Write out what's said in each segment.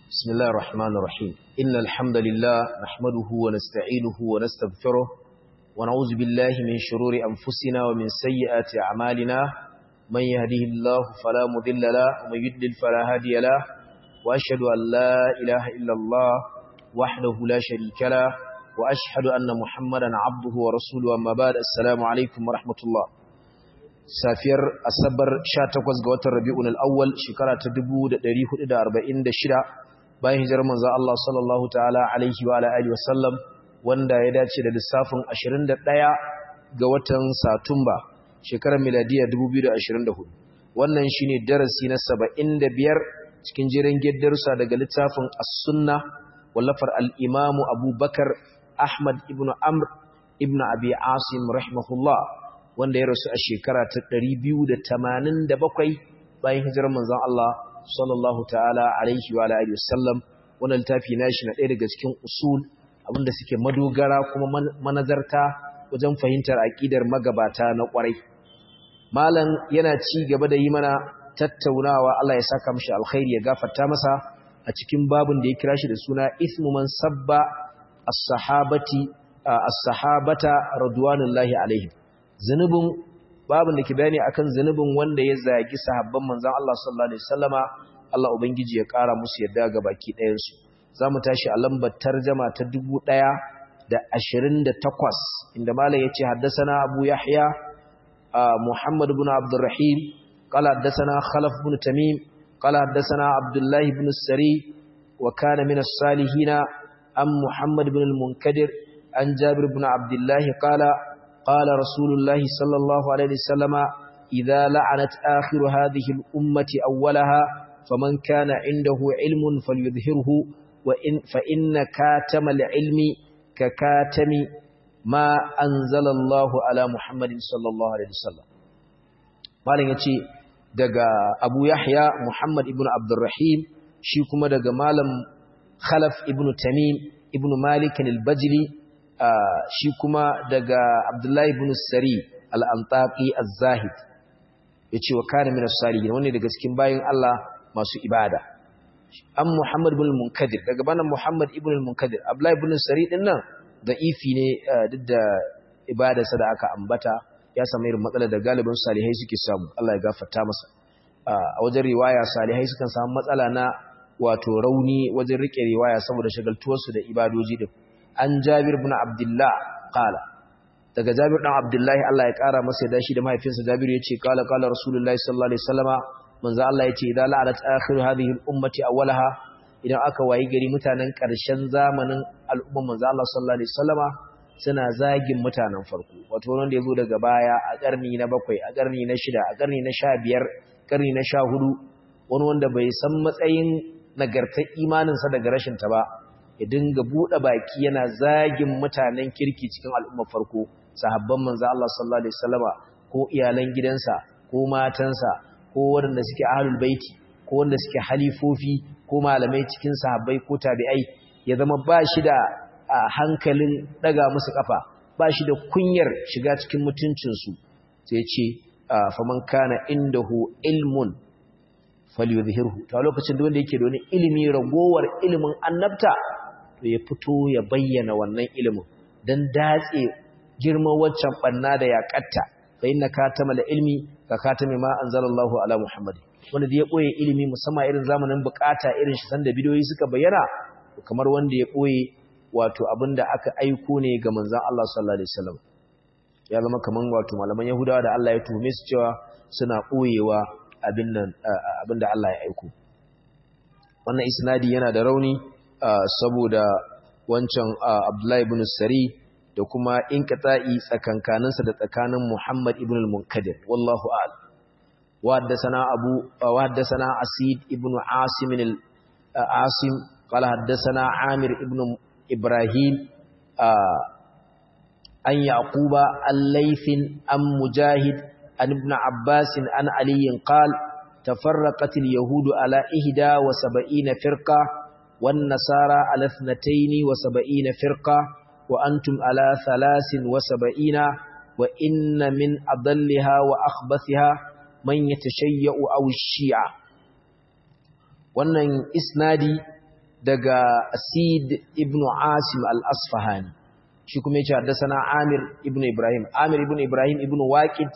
بسم الله الرحمن الرحيم إن الحمد لله نحمده ونستعينه ونستغفره ونعوذ بالله من شرور أنفسنا ومن سيئات أعمالنا من يهده الله فلا مذل له ومن يدلل فلا هادي له وأشهد أن لا إله إلا الله وحده لا شريك له وأشهد أن محمدا عبده ورسوله أما بعد السلام عليكم ورحمة الله safiyar asabar 18 ga watan rabi'un al-awwal shekara ta 1446 bayan hijirar manzo Allah sallallahu ta'ala alaihi wa ala alihi wasallam wanda ya dace da lissafin 21 ga watan satumba shekarar miladiya 2024 wannan shine darasi na 75 cikin jiran geddarsa daga littafin as-sunna wallafar al-imamu abubakar ahmad ibnu amr ibnu abi asim rahimahullah wanda ya rasu a shekara ta 287 bayan hijirar manzon Allah sallallahu ta'ala alaihi wa alihi wasallam wannan littafi nashi na ɗaya daga cikin usul abinda suke madogara kuma manazarta wajen fahimtar aqidar magabata na ƙwarai malam yana ci gaba da yi mana tattaunawa Allah ya saka mishi alkhairi ya gafarta masa a cikin babin da ya kira shi da suna ismu man sabba as-sahabati as-sahabata radwanullahi alaihim zunubin babin da ke bayani akan zunubin wanda ya zagi sahabban manzon Allah sallallahu alaihi wasallama Allah ubangiji ya kara musu yadda ga baki ɗayan su zamu tashi a lambar tarjuma ta 1028 inda malam yace haddathana Abu Yahya Muhammad ibn Abdurrahim qala haddathana Khalaf ibn Tamim qala haddathana Abdullah ibn Sari wa kana min as-salihin am Muhammad ibn al-Munkadir an Jabir ibn Abdullah qala قال رسول الله صلى الله عليه وسلم إذا لعنت آخر هذه الأمة أولها فمن كان عنده علم فليظهره وإن فإن كاتم العلم ككاتم ما أنزل الله على محمد صلى الله عليه وسلم malin yace daga Abu Yahya Muhammad ibn Abdurrahim shi kuma daga malam Khalaf ibn Tamim ibn Malik al-Bajli shi kuma daga Abdullahi ibn Sari al-Antaqi az-Zahid yace wa kana min as-salihin wani daga cikin bayin Allah masu ibada an Muhammad ibn al-Munkadir daga bana Muhammad ibn al-Munkadir Abdullahi ibn Sari din nan da'ifi ne duk da ibadarsa da aka ambata ya samu irin matsalar da galibin salihai suke samu Allah ya gafarta masa a wajen riwaya salihai sukan samu matsala na wato rauni wajen rike riwaya saboda shagaltuwarsu da ibadoji din an Jabir ibn Abdullah qala daga Jabir dan Abdullahi Allah ya kara masa da shi da mahaifinsa Jabir yace qala qala Rasulullahi sallallahu alaihi wasallama manzo Allah yace idan la'alat akhiru hadhihi al-ummati awwalaha idan aka wayi gari mutanen karshen zamanin al'umma manzo Allah sallallahu alaihi wasallama suna zagin mutanen farko wato wanda yazo daga baya a karni na bakwai a karni na shida a karni na sha biyar karni na sha hudu wani wanda bai san matsayin nagartar imaninsa daga rashin ta ba ya dinga buɗe baki yana zagin mutanen kirki cikin al'ummar farko sahabban manzo Allah sallallahu alaihi wasallama ko iyalan gidansa ko matansa ko waɗanda suke ahlul baiti ko wanda suke halifofi ko malamai cikin sahabbai ko tabi'ai ya zama ba shi da hankalin daga musu kafa ba shi da kunyar shiga cikin mutuncinsu sai ce faman kana indahu ilmun falyuzhirhu to lokacin da wanda yake da wani ilimi ragowar ilimin annabta to ya fito ya bayyana wannan ilimin don datse girman waccan banna da ya katta fa inna katama la ilmi ka katami ma anzalallahu ala muhammad wanda da ya boye ilimi musamman irin zamanin bukata irin shi sanda bidiyoyi suka bayyana kamar wanda ya boye wato abinda aka aiko ne ga manzon Allah sallallahu alaihi wasallam ya zama kaman wato malaman yahudawa da Allah ya tuhume su cewa suna boyewa abin nan abinda Allah ya aiko wannan isnadi yana da rauni saboda wancan Abdullahi ibn Sari da kuma inqita'i tsakankaninsa da tsakanin Muhammad ibn al-Munkadir wallahu a'lam wa haddathana Abu wa haddathana Asid ibn Asim al-Asim qala haddathana Amir ibn Ibrahim an Yaquba al-Layth an Mujahid an ibn Abbas an Ali qala تفرقت اليهود على إهدى وسبعين فرقة والنصارى على اثنتين وسبعين فرقة وأنتم على ثلاث وسبعين وإن من أضلها وأخبثها من يتشيع أو الشيعة wannan isnadi daga Asid ibn Asim al-Asfahani shi kuma yace haddathana Amir ibn Ibrahim Amir ibn Ibrahim ibn Waqid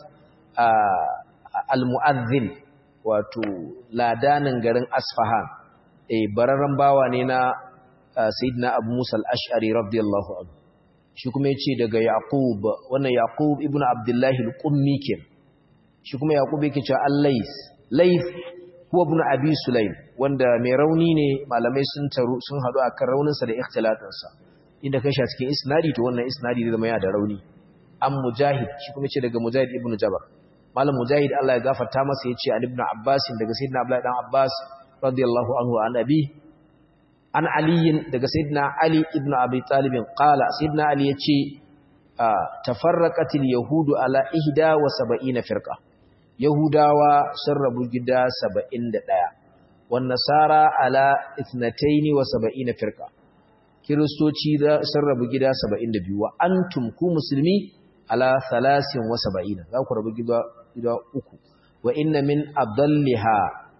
al-Mu'adhdhin wato ladanin garin Asfahan eh bararran bawa ne na Sayyidina Abu Musa al-Ash'ari radiyallahu anhu shi kuma yace daga Yaqub wannan Yaqub ibn Abdullah al-Qummi kenan shi kuma Yaqub yake cewa al-Lays Lays huwa ibn Abi Sulaim wanda mai rauni ne malamai sun taru sun hadu akan rauninsa da ikhtilatinsa inda kai shi cikin isnadi to wannan isnadi zai zama yana da rauni an mujahid shi kuma ce daga mujahid ibnu jabar malam mujahid Allah ya gafarta masa yace an ibnu abbas daga sayyidina abdullahi dan abbas radiyallahu anhu an abi an ali daga sayyidina ali ibnu abi talib qala sayyidina ali yace tafarraqatil yahudu ala ihda wa sab'ina firqa yahudawa sun rabu gida 71 wan nasara ala ithnatayn wa sab'ina firqa kiristoci sun rabu gida 72 wa antum ku musulmi ala 73 za ku rabu gida gida uku wa inna min adalliha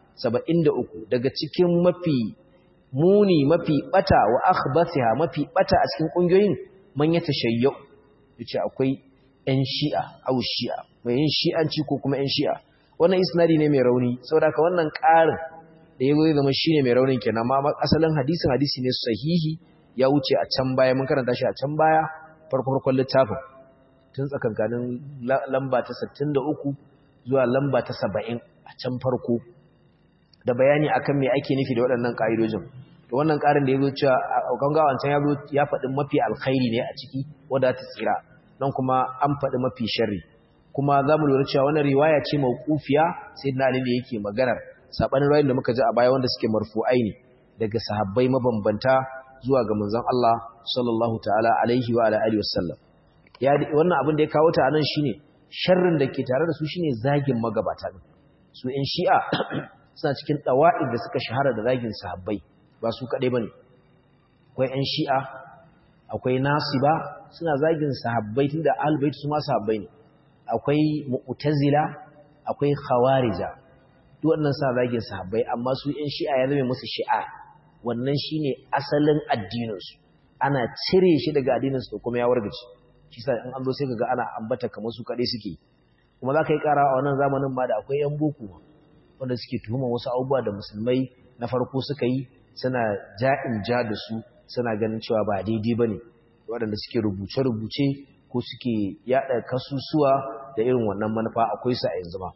73 daga cikin mafi muni mafi bata wa akhbathiha mafi bata a cikin kungiyoyin man ya tashayyu yace akwai ɗan shi'a au shi'a mai yin shi'anci ko kuma ɗan shi'a wannan isnadi ne mai rauni saboda ka wannan ƙarin da yazo zai zama shine mai raunin kenan amma asalin hadisin hadisi ne sahihi ya wuce a can baya mun karanta shi a can baya farko farkon littafin tun tsakankanin lamba ta 63 zuwa lamba ta 70 a can farko da bayani akan me ake nufi da waɗannan ƙa'idojin to wannan ƙarin da ya zo cewa a ganga wancan ya zo ya faɗi mafi alkhairi ne a ciki wanda ta tsira don kuma an faɗi mafi sharri kuma za mu lura cewa wannan riwaya ce mawqufiya sai na ali yake maganar sabanin riwayoyin da muka ji a baya wanda suke marfu'ai ne daga sahabbai mabambanta zuwa ga manzon Allah sallallahu ta'ala alaihi wa alihi wasallam ya wannan abin da ya kawo ta anan shine sharrin da ke tare da su shine zagin magabata din su in shi'a suna cikin dawa'id da suka shahara da zagin sahabbai ba su kadai bane akwai ƴan shi'a akwai nasiba suna zagin sahabbai tunda ahlul bait su ma sahabbai ne akwai mu'tazila akwai khawarija duk wannan suna zagin sahabbai amma su ƴan shi'a ya zama musu shi'a wannan shine asalin addininsu ana cire shi daga addininsu da kuma ya wargace shi sa in an zo sai kaga ana ambata kamar su kadai suke kuma za ka yi kara a wannan zamanin ma da akwai yan boko wanda suke tuhuma wasu abubuwa da musulmai na farko suka yi suna ja'in ja da su suna ganin cewa ba daidai bane waɗanda suke rubuce-rubuce ko suke yada kasusuwa da irin wannan manufa akwai su a yanzu ma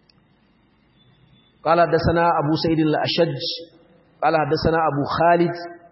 قال حدثنا أبو سعيد الأشج قال حدثنا أبو خالد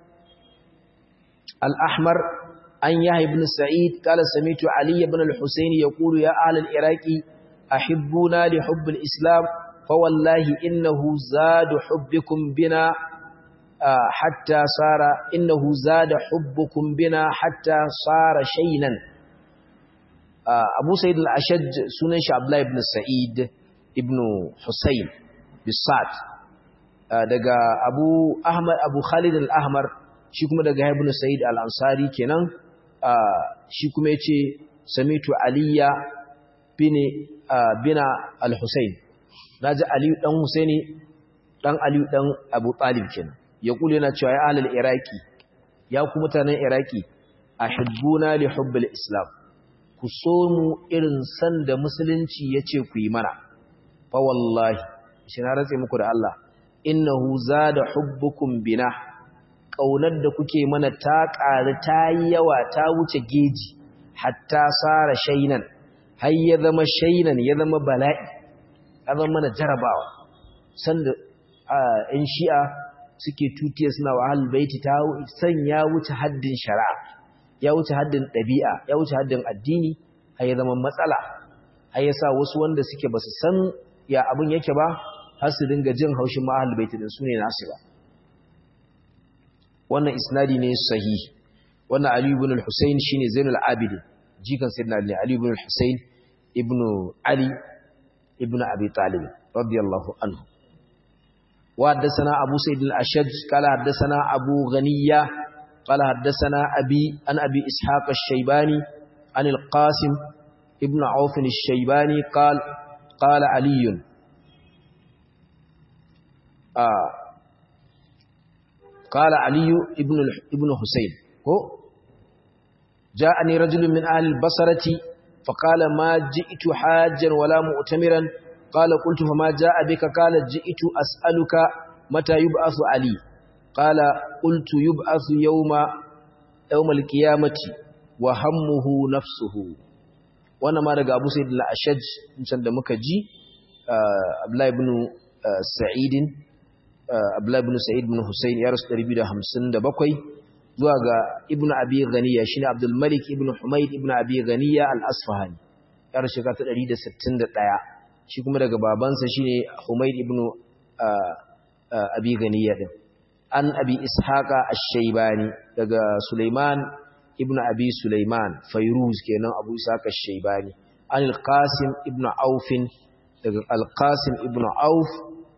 الأحمر أن يحيى بن سعيد قال سمعت علي بن الحسين يقول يا أهل العراق أحبونا لحب الإسلام فوالله إنه زاد حبكم بنا حتى صار إنه زاد حبكم بنا حتى صار شينا أبو سعيد الأشج سنش عبد الله بن سعيد ابن حسين بالصاد daga Abu Ahmad Abu Khalid al-Ahmar shi kuma daga Ibn Sa'id al-Ansari kenan shi kuma yace samitu Aliya bin bina al-Husayn naji Ali dan Husaini dan Ali dan Abu Talib kenan ya kula yana cewa ya ahlul Iraki ya ku mutanen Iraki ahibbuna li hubbil Islam ku so mu irin san da musulunci yace ku yi mana fa wallahi shi na ratse muku da Allah innahu zada hubbukum bina kaunar da kuke mana ta ƙari ta yi yawa ta wuce geji hatta sara shainan har ya zama shainan ya zama bala'i ya zama mana jarabawa sanda in shi'a suke tutiya suna wa baiti ta san ya wuce haddin shari'a ya wuce haddin ɗabi'a ya wuce haddin addini har ya zama matsala har ya sa wasu wanda suke basu san ya abin yake ba har su dinga jin haushin ma'ahal baiti din sune nasu ba wannan isnadi ne sahih wannan ali ibn al-husayn shine zainul abidin jikan sayyidina ali ali ibn al-husayn ibn ali ibn abi talib radiyallahu anhu wa haddathana abu sa'id al-ashaj qala haddathana abu ghaniya qala haddathana abi an abi ishaq ash-shaybani an al-qasim ibn auf ash-shaybani qala qala aliyun qala ali ibn ibn husayn ko ja'ani rajulun min ahli al-basrati fa qala ma ji'tu hajjan wala mu'tamiran qala qultu fa ma ja'a bika qala ji'tu as'aluka mata yub'athu ali qala qultu yub'athu yawma yawm al-qiyamati wa hammuhu nafsuhu wannan ma daga Abu Sa'id al-Ashaj can da muka ji Abdullah ibn Sa'id Abdullah ibn Sa'id ibn Husayn ya rasu 257 zuwa ga Ibn Abi Ghaniya shine Abdul Malik ibn Humayd ibn Abi Ghaniya al-Asfahani ya rasu ta 161 shi kuma daga babansa shine Humayd ibn Abi Ghaniya din an Abi Ishaqa ash-Shaybani daga Sulaiman ibn abi Sulaiman Fairuz kenan Abu Ishaq ash-Shaybani an al-Qasim ibn Auf daga al-Qasim ibn Auf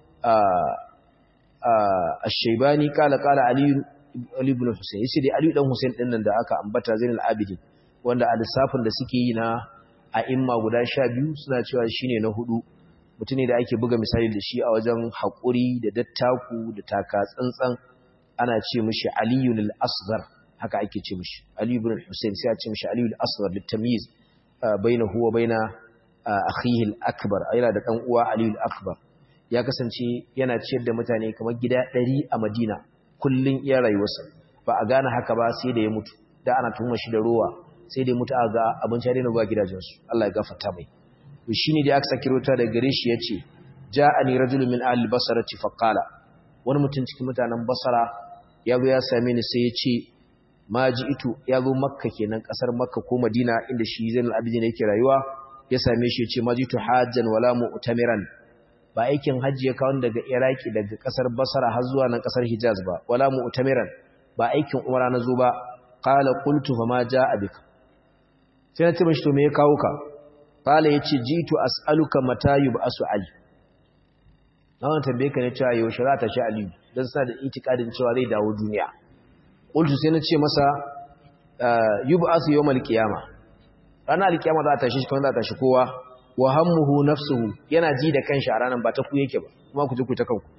ash-Shaybani kala kala Ali Ali ibn Husayn yace dai Ali dan Husayn din nan da aka ambata Zainul Abidin wanda a lissafin da suke yi na a'imma guda 12 suna cewa shine na hudu mutune da ake buga misali da shi a wajen hakuri da dattaku da taka tsantsan ana ce mishi Aliyul Asghar haka ake ce mishi Ali ibn al-Husayn sai a ce mishi Ali al-Asghar litamyiz bainahu wa baina akhihi al-akbar yana da dan uwa Ali al-Akbar ya kasance yana ciyar da mutane kamar gida 100 a Madina kullun iya rayuwarsa ba a gane haka ba sai da ya mutu da ana tuhuma shi da ruwa sai da ya mutu a ga abinci da ba gidajensu Allah ya gafarta mai to shine da aka saki rota da gare shi yace ja'ani rajulun min ahli basrati faqala wani mutum cikin mutanen basara ya zo ya same ni sai ya ce ma ji ito ya zo makka kenan kasar makka ko madina inda shi zainal abidin yake rayuwa ya same shi ya ce ma ji ito hajjan wala mu'tamiran ba aikin hajji ya kawo daga iraki daga kasar basara har zuwa nan kasar hijaz ba wala mu'tamiran ba aikin umara na zo ba qala qultu fa ma jaa bika sai na ce mishi to me ya kawo ka qala yace jitu as'aluka mata yub'asu ali na wannan tambaye ka ne cewa yaushe za ta shi aliyu dan sa da itikadin cewa zai dawo duniya qultu sai na ce masa yub'asu yawmal qiyama ranar alkiyama za ta tashi shi za ta tashi kowa wa hammuhu nafsuhu yana ji da kanshi a ranar ba ta ku yake ba kuma ku ji ku ta kanku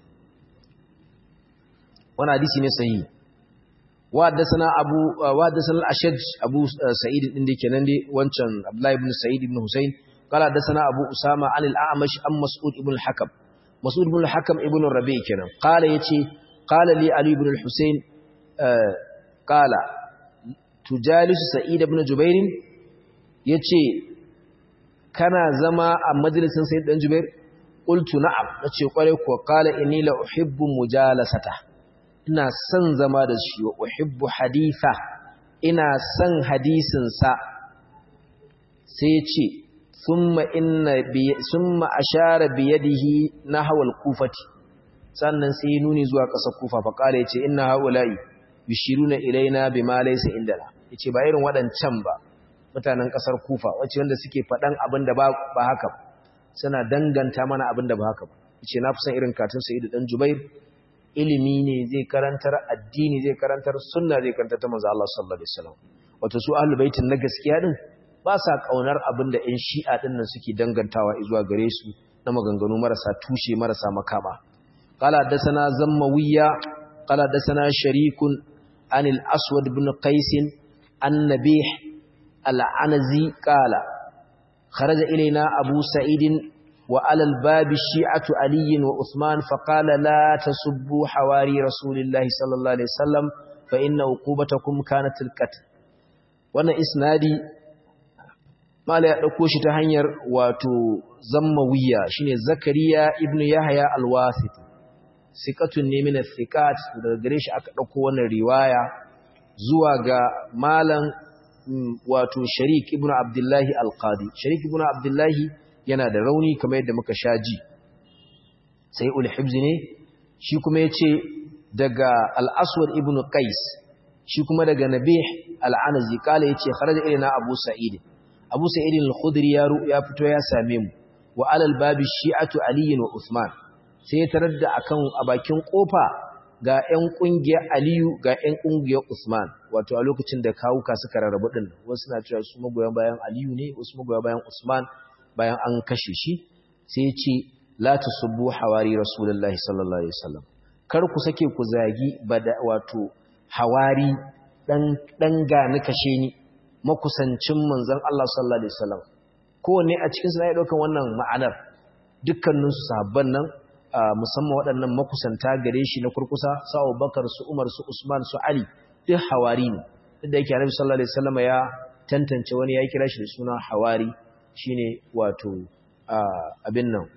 wannan hadisi ne sahihi wa haddathana abu wa haddathana al-ashaj abu sa'id din da kenan dai wancan abdullah ibn sa'id ibn husayn qala haddathana abu usama an al-a'mash am mas'ud ibn al-hakam mas'ud ibn al-hakam ibn rabi' kenan qala yace qala li ali ibn al-husayn qala tujalisu sa'id ibn jubair yace kana zama a majalisin sa'id dan jubair qultu na'am nace kware ko qala inni la uhibbu mujalasata ina son zama da shi wa uhibbu haditha ina son hadisin sa sai yace thumma inna bi thumma ashara bi yadihi nahwa al-kufati sannan sai nuni zuwa ƙasar kufa fa qala yace inna haula'i yushiruna ilaina bima laysa indana yace ba irin waɗancan ba mutanen ƙasar kufa wacce wanda suke faɗan abin da ba haka suna danganta mana abin da ba haka ba yace na fi son irin katin sa'idu dan jubair ilimi ne zai karantar addini zai karantar sunna zai karantar ta manzo Allah sallallahu alaihi wasallam wato su ahlul baitin na gaskiya din ba sa kaunar abin da ƴan shi'a din nan suke dangantawa zuwa gare su na maganganu marasa tushe marasa makama qala hadathana zammawiya qala hadathana sharikun anil aswad ibn qais an-nabih al-anazi qala kharaja ilaina abu sa'id وعلى الباب الشيعة علي وعثمان فقال لا تسبوا حواري رسول الله صلى الله عليه وسلم فإن عقوبتكم كانت القتل wannan isnadi mala ya dauko shi ta hanyar wato zammawiya shine zakariya ibnu yahya al-wasit sikatun ne min thiqat daga gare shi aka dauko wannan riwaya zuwa ga malam wato sharik ibnu abdullahi al-qadi sharik ibnu abdullahi yana da rauni kamar yadda muka sha ji sai ulhibzi ne shi kuma ya ce daga al'aswar ibn qais shi kuma daga nabih al'anazi kala ya ce kharaja ilina abu sa'id abu sa'id al-khudri ya fito ya same mu wa alal babi shi'atu aliyin wa usman sai ya tarar da akan a bakin kofa ga 'yan ƙungiyar aliyu ga 'yan ƙungiyar usman wato a lokacin da kawuka suka rarrabu din wasu na cewa su magoyan bayan aliyu ne wasu magoyan bayan usman bayan an kashe shi sai ya ce la tasubbu hawari rasulullahi sallallahu alaihi wasallam kar ku sake ku zagi bada wato hawari dan dan gani kashe ni makusancin manzon Allah sallallahu alaihi wasallam kowanne a cikin su ya daukan wannan ma'anar dukkanin su sahabban nan musamman waɗannan makusanta gare shi na kurkusa su Abubakar su Umar su Usman su Ali duk hawari ne duk da yake Annabi sallallahu alaihi wasallam ya tantance wani ya kira shi da suna hawari shine wato abin nan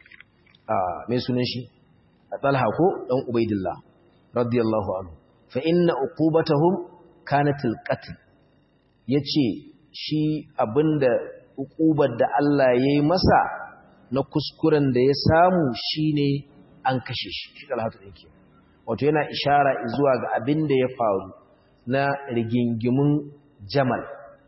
mai sunan shi Talha ko dan Ubaidillah radiyallahu anhu fa inna uqubatahum kanat alqatl yace shi abinda uqubar da Allah yayi masa na kuskuren da ya samu shine an kashe shi shi Talha yake wato yana ishara zuwa ga abinda ya faru na rigingimun Jamal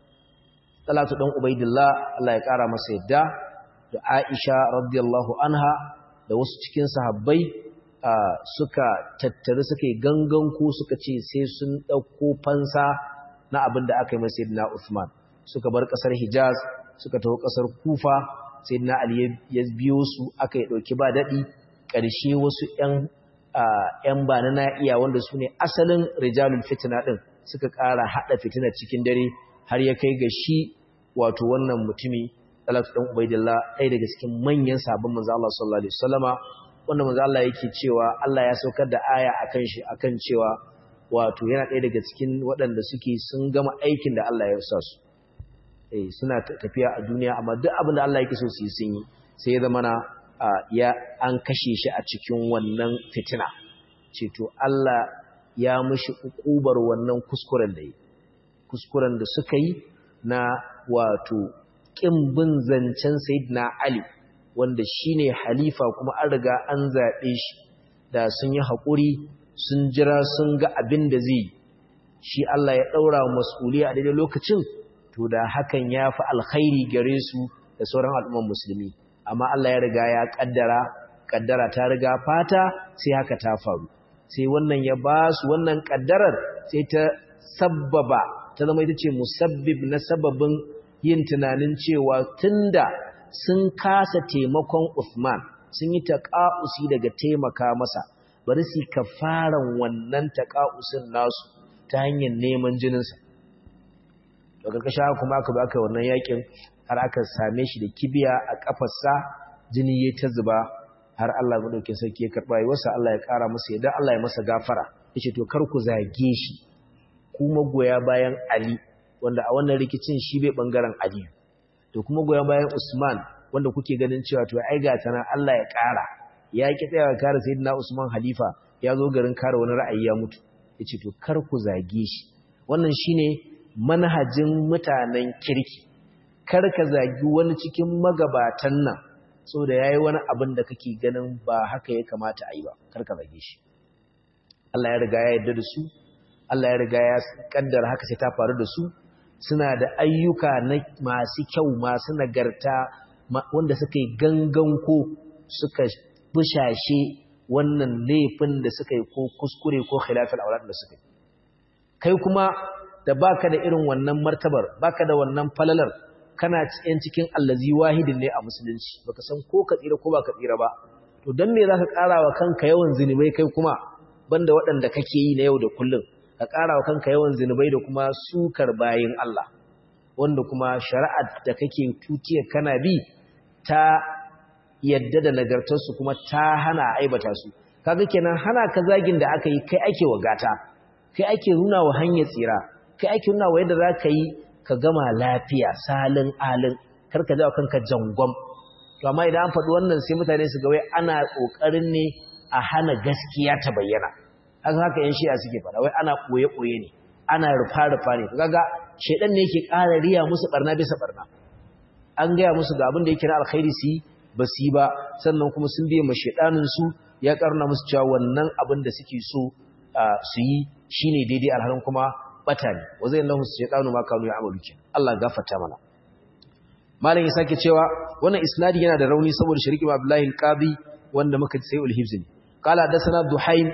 Talatu dan Ubaidillah Allah ya kara masa yadda da Aisha radiyallahu anha da wasu cikin sahabbai suka tattare suka yi gangan ko suka ce sai sun ɗauko fansa na abin da aka yi masa Sayyidina Uthman suka bar ƙasar Hijaz suka taho ƙasar Kufa Sayyidina Ali ya biyo su aka yi ɗauki ba daɗi ƙarshe wasu ƴan ƴan ba na iya wanda su ne asalin rijalul fitina ɗin suka ƙara haɗa fitina cikin dare har ya kai ga shi wato wannan mutumi Talatu dan Ubaidillah ɗaya daga cikin manyan sabon manzo Allah sallallahu alaihi wasallama wanda manzo Allah yake cewa Allah ya saukar da aya akan shi akan cewa wato yana ɗaya daga cikin waɗanda suke sun gama aikin da Allah ya sa su eh suna tafiya a duniya amma duk abin da Allah yake so su yi sun yi sai ya zama na ya an kashe shi a cikin wannan fitina ce to Allah ya mishi ukubar wannan kuskuren da yi kuskuren da suka yi na wato kin bin zancen Sayyidina Ali wanda shine halifa kuma an riga an zaɓe shi da sun yi haƙuri sun jira sun ga abin da zai shi Allah ya ɗaura mas'uliya a daidai lokacin to da hakan ya fi alkhairi gare su da sauran al'umman musulmi amma Allah ya riga ya ƙaddara ƙaddara ta riga fata sai haka ta faru sai wannan ya ba su wannan ƙaddarar sai ta sabbaba ta zama ita ce musabbib na sababin yin tunanin cewa tunda sun kasa taimakon Uthman sun yi taƙa'usi daga taimaka masa bari su kafaran wannan taƙa'usin nasu ta hanyar neman jininsa to karkashin haka kuma aka baka wannan yakin har aka same shi da kibiya a kafarsa jini ya ta zuba har Allah madaukakin sarki ya karba yi wasa Allah ya kara masa yadda Allah ya masa gafara yace to kar ku zage shi ku magoya bayan Ali wanda a wannan rikicin shi bai bangaren Ali to kuma goya bayan Usman wanda kuke ganin cewa to ai ga tana Allah ya kara ya ki tsaya kare sayyidina Usman halifa ya zo garin kare wani ra'ayi ya mutu yace to kar ku zage shi wannan shine manhajin mutanen kirki kar ka zagi wani cikin magabatan nan saboda yayi wani abin da kake ganin ba haka ya kamata a yi ba kar ka zage shi Allah ya riga ya yarda da su Allah ya riga ya kaddara haka sai ta faru da su suna da ayyuka na masu kyau masu nagarta wanda suka yi gangan ko suka bushashe wannan laifin da suka yi ko kuskure ko khilafin aurat da suka yi kai kuma da baka da irin wannan martabar baka da wannan falalar kana cikin cikin allazi wahidin ne a musulunci baka san ko ka tsira ko baka tsira ba to dan me zaka ƙara wa kanka yawan zinubai kai kuma banda waɗanda kake yi na yau da kullum ka ƙara wa kanka yawan zinubai da kuma sukar bayin Allah wanda kuma shari'ar da kake tutiya kana bi ta yadda da nagartarsu kuma ta hana aibata su kaga kenan hana ka zagin da aka yi kai ake wagata kai ake nuna wa hanyar tsira kai ake nuna wa yadda za ka yi ka gama lafiya salin alin kar ka jawo kanka jangwam to amma idan an faɗi wannan sai mutane su ga wai ana ƙoƙarin ne a hana gaskiya ta bayyana haka haka yan shi'a suke faɗa wai ana ɓoye-ɓoye ne ana rufa-rufa ne kaga shaidan ne yake ƙara riya musu barna bisa barna an gaya musu ga abin da yake na alkhairi su yi ba su yi ba sannan kuma sun biye ma shaidanin su ya karna musu cewa wannan abin da suke so su yi shine daidai alhalin kuma bata ne wa zai lahu shaidanu ma kanu ya amalu kin Allah gafarta mana malam ya sake cewa wannan isnadi yana da rauni saboda shari'i Abdullahi al-Qadi wanda muka sai ul-Hifz ne qala hadathana Duhaym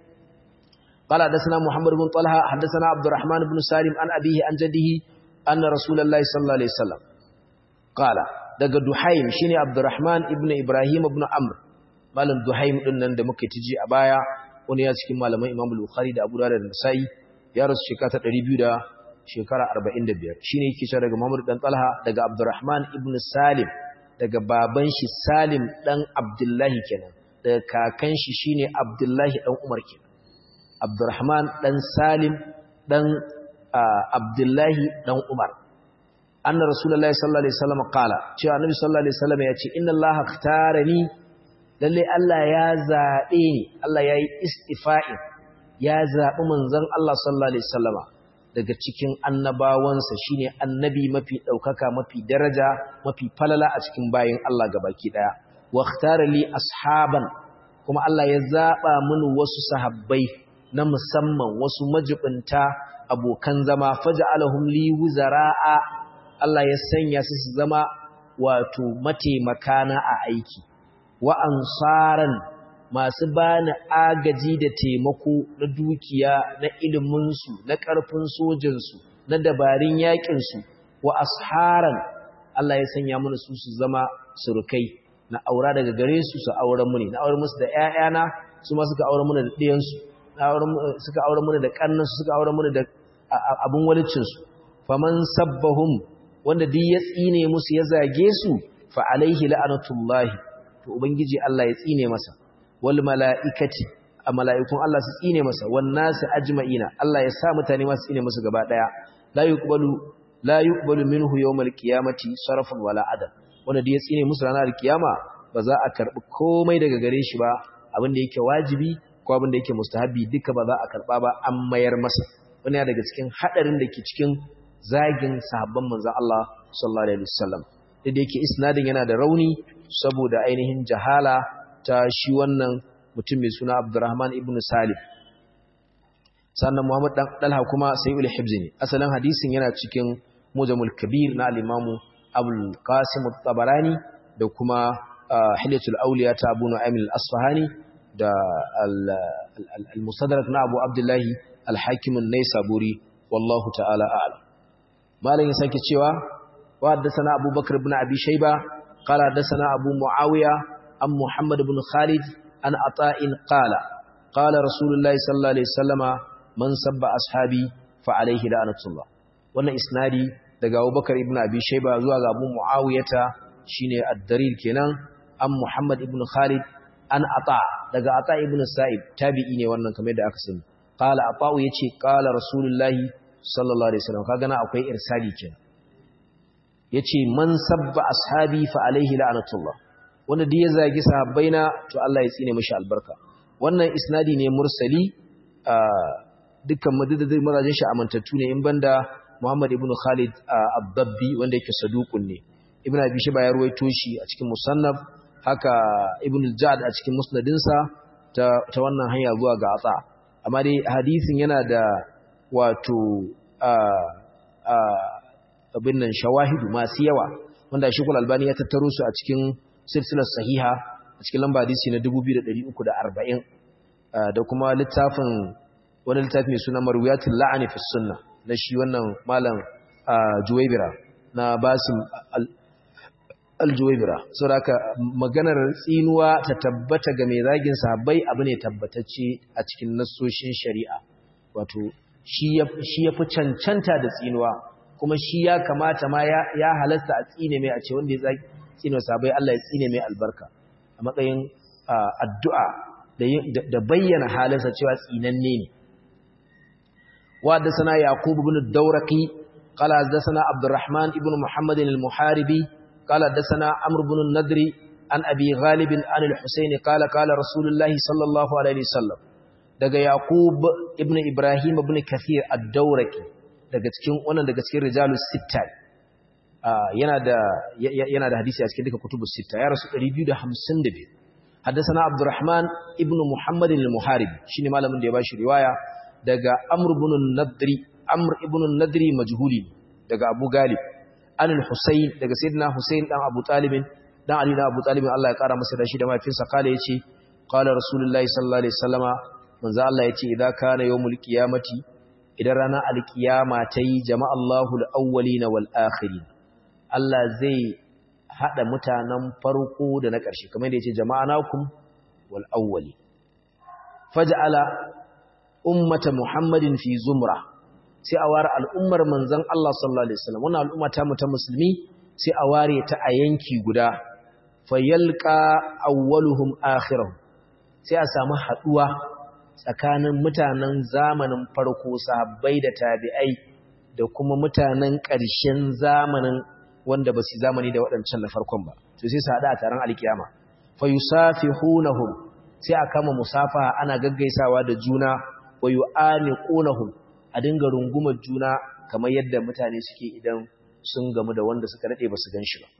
qala hadathana Muhammad ibn Talha hadathana Abdurrahman ibn Salim an abihi an jaddihi anna Rasulullahi sallallahu alaihi wasallam qala daga Duhaym shine Abdurrahman ibn Ibrahim ibn Amr malam Duhaym din nan da muka tiji a baya wani ya cikin malaman Imam Bukhari da Abu Dawud da Nasa'i ya rasu shekara ta 200 da shekara 45 shine yake cewa daga Muhammad dan Talha daga Abdurrahman ibn Salim daga baban shi Salim dan Abdullahi kenan daga kakan shi shine Abdullahi dan Umar kenan Abdurrahman dan Salim dan Abdullahi dan Umar anna rasulullahi sallallahu alaihi wasallam qala cewa annabi sallallahu alaihi wasallam ya ce inna allaha ikhtarani lalle Allah ya zabe ni Allah yayi istifa'i ya zabi manzon Allah sallallahu alaihi wasallama daga cikin annabawansa shine annabi mafi daukaka mafi daraja mafi falala a cikin bayin Allah gabaki daya wa ikhtara li ashaban kuma Allah ya zaba mini wasu sahabbai na musamman wasu majibinta abokan zama faj'alahum li wuzara'a Allah ya sanya su su zama wato mataimakana a aiki wa ansaran masu bani agaji da taimako na dukiya na iliminsu na ƙarfin sojinsu na dabarun yaƙinsu wa asharan Allah ya sanya mana su su zama surukai na aura daga gare su su auren mu ne na auren musu da ƴaƴana su ma suka auren mu da ɗiyansu suka auren mu da ƙannansu suka auren mu da abun walicinsu faman sabbahum wanda duk ya tsine musu ya zage su fa alaihi la'anatullahi to ubangiji Allah ya tsine masa wal mala'ikati a mala'ikun Allah su tsine masa wan nasu ajma'ina Allah ya sa mutane masu tsine musu gaba daya la yuqbalu la yuqbalu minhu yawmal qiyamati sarfun wala adal wanda duk ya tsine musu ranar kiyama ba za a karbi komai daga gare shi ba abin da yake wajibi ko abin da yake mustahabi duka ba za a karba ba an mayar masa wani daga cikin hadarin da ke cikin zagin sahabban manzon Allah sallallahu alaihi wasallam da yake isnadin yana da rauni saboda ainihin jahala ta shi wannan mutum mai suna Abdurrahman ibn Salim sannan Muhammad dan Dalha kuma sayyul hibzi ne asalin hadisin yana cikin Mujamul Kabir na al-Imam Abul Qasim at-Tabarani da kuma Hilyatul Awliya ta Abu Nu'aym al-Asfahani da al-Mustadrak na Abu Abdullah al-Hakim an-Naisaburi wallahu ta'ala a'lam malam ya sake cewa wa haddathana Abu Bakr ibn Abi Shayba qala haddathana Abu Muawiya an Muhammad ibn Khalid an Ata'in qala qala Rasulullahi sallallahu alaihi wasallama man sabba ashabi fa alaihi la'natullah wannan isnadi daga Abu Bakr ibn Abi Shayba zuwa ga Abu Muawiyata shine ad-Darir kenan an Muhammad ibn Khalid an Ata daga Ata ibn Sa'ib tabi'i ne wannan kamar da aka sani qala Ata'u yace qala Rasulullahi sallallahu alaihi wasallam kaga na akwai irsali kenan yace man sabba ashabi fa alaihi la'natullah wanda duk ya zagi sahabbaina to Allah ya tsine mishi albarka wannan isnadi ne mursali dukkan madadin mazajin shi amantattu ne in banda Muhammad ibn Khalid ad-Dabbi wanda yake saduqun ne Ibn Abi Shayba ya ruwaito shi a cikin musannaf haka Ibn al-Ja'd a cikin musnadinsa ta ta wannan hanya zuwa ga Atsa amma dai hadisin yana da wato abin nan shawahidu masu yawa wanda shekul albani ya tattaro su a cikin silsilar sahiha a cikin lamba hadisi na 2340 da kuma littafin wani littafi mai suna marwiyatul la'ani fi sunna na shi wannan malam juwaibira na basim al-juwaibira saboda haka maganar tsinuwa ta tabbata ga mai zagin sahabbai abu ne tabbatacce a cikin nassoshin shari'a wato shi ya fi cancanta da tsinuwa kuma shi ya kamata ma ya halasta a tsine mai a ce wanda ya tsine sabai Allah ya tsine mai albarka a matsayin addu'a da bayyana halinsa cewa tsinanne ne wa da sana yaqub ibn dawraqi qala da sana abdurrahman ibn muhammad al-muharibi qala da sana amr ibn nadri an abi ghalib an al-husayn qala qala rasulullahi sallallahu alaihi wasallam daga Yaqub ibn Ibrahim ibn Kathir ad-Dawraki daga cikin wannan daga cikin rijalus sitta yana da yana da hadisi a cikin duka kutubus sitta ya rasu 252 haddathana Abdurrahman ibn Muhammad al-Muharibi shine malamin da ya bashi riwaya daga Amr ibn nadri Amr ibn nadri majhuli daga Abu Galib an al-Husayn daga Sayyidina Husayn dan Abu Talib dan Ali dan Abu Talib Allah ya kara masa da shi da mafinsa kala yace qala Rasulullahi sallallahu alaihi wasallama manzo Allah yace idan kana yawmul qiyamati idan rana alqiyama tayi jama'allahu al-awwalina wal akhirin Allah zai hada mutanen farko da na ƙarshe kamar da yace jama'anakum wal awwali faj'ala ummata muhammadin fi zumra sai a ware al'ummar manzon Allah sallallahu alaihi wasallam wannan al'umma ta mu ta musulmi sai a ware ta a yanki guda fayalqa awwaluhum akhirahum sai a samu haduwa tsakanin mutanen zamanin farko sahabbai da tabi'ai da kuma mutanen ƙarshen zamanin wanda ba su zamani da waɗancan na farkon ba to sai su haɗa a taron alkiyama fa yusafihunahum sai a kama musafa ana gaggaisawa da juna wa yu'aniqunahum a dinga rungumar juna kamar yadda mutane suke idan sun gamu da wanda suka dade ba su gan shi ba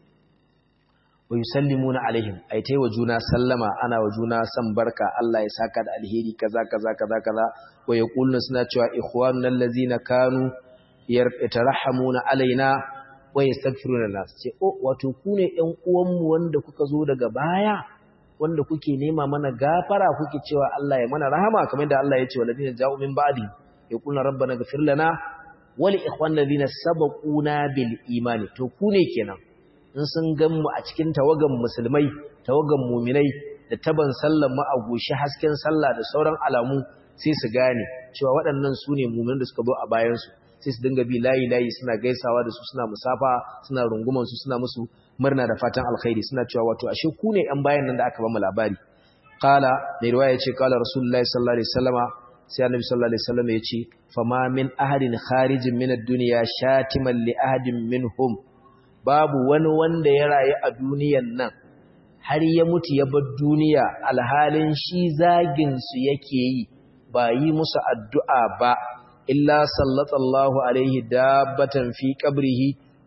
wa yusallimuna alaihim ay tayi wa juna sallama ana wa juna san barka Allah ya saka da alheri kaza kaza kaza kaza wa yaquluna suna cewa ikhwanuna allazina kanu yarhamununa alaina wa yastaghfiruna lana ce oh wato ku ne ƴan uwanmu wanda kuka zo daga baya wanda kuke nema mana gafara kuke cewa Allah ya mana rahama kamar da Allah ya ce walladina ja'u min ba'di yaquluna rabbana ighfir lana wa li ikhwanina alladhina sabaquna bil imani to ku ne kenan in sun gan mu a cikin tawagan musulmai tawagan mu'minai da taban sallan mu a goshi hasken sallah da sauran alamu sai su gane cewa waɗannan su ne mu'minan da suka zo a bayan su sai su dinga bi layi layi suna gaisawa da su suna musafa suna runguman su suna musu murna da fatan alkhairi suna cewa wato ashe ku ne yan bayan nan da aka bamu labari qala mai riwaya yace qala rasulullahi sallallahu alaihi wasallama sai annabi sallallahu alaihi wasallama yace fama min ahadin kharijin min ad-dunya shatiman li ahadin minhum babu wani wanda ya rayu a duniyan nan har ya mutu ya bar duniya alhalin shi zagin su yake yi ba yi musu addu'a ba illa sallallahu alaihi dabbatan fi qabrihi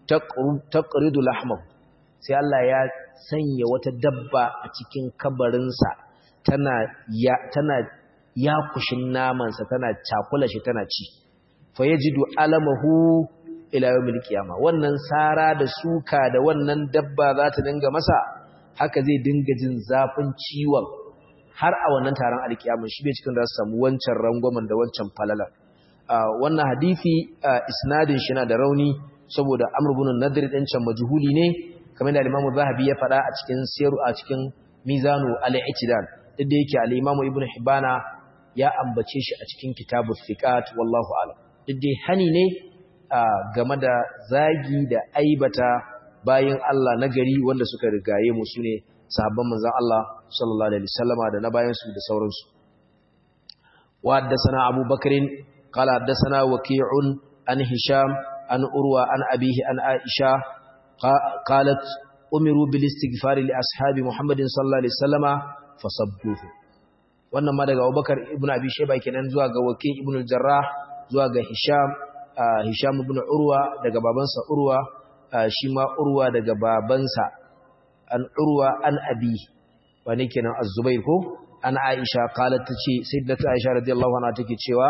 taqridu lahmahu sai Allah ya sanya wata dabba a cikin kabarinsa tana ya tana yakushin namansa tana cakula shi tana ci fa yajidu alamahu ila yawmil qiyama wannan sara da suka da wannan dabba za ta dinga masa haka zai dinga jin zafin ciwon har a wannan taron alkiyama shi bai cikin da su samu wancan rangwamen da wancan falala wannan hadisi isnadin shi na da rauni saboda amr ibn nadir din can majhuli ne kamar da Imam Zahabi ya faɗa a cikin siru a cikin Mizanu al-I'tidal duk da yake al-Imam Ibn Hibana ya ambace shi a cikin Kitabus Siqat wallahu a'lam duk dai hani ne game da zagi da aibata bayin Allah na gari wanda suka rigaye mu sune sahabban manzon Allah sallallahu alaihi wasallama da na bayan su da sauransu wa haddathana Abu Bakrin qala haddathana Waqi'un an Hisham an Urwa an abihi an Aisha قالت أمروا بالاستغفار لأصحاب محمد صلى الله عليه وسلم فصبوه wannan ma daga Abubakar ibn Abi Shayba kenan zuwa ga Waki ibn al-Jarrah zuwa ga Hisham Hisham ibn Urwa daga babansa Urwa shi ma Urwa daga babansa an Urwa an Abi wani kenan Az-Zubair ko an Aisha qalat tace sayyidatu Aisha radiyallahu anha take cewa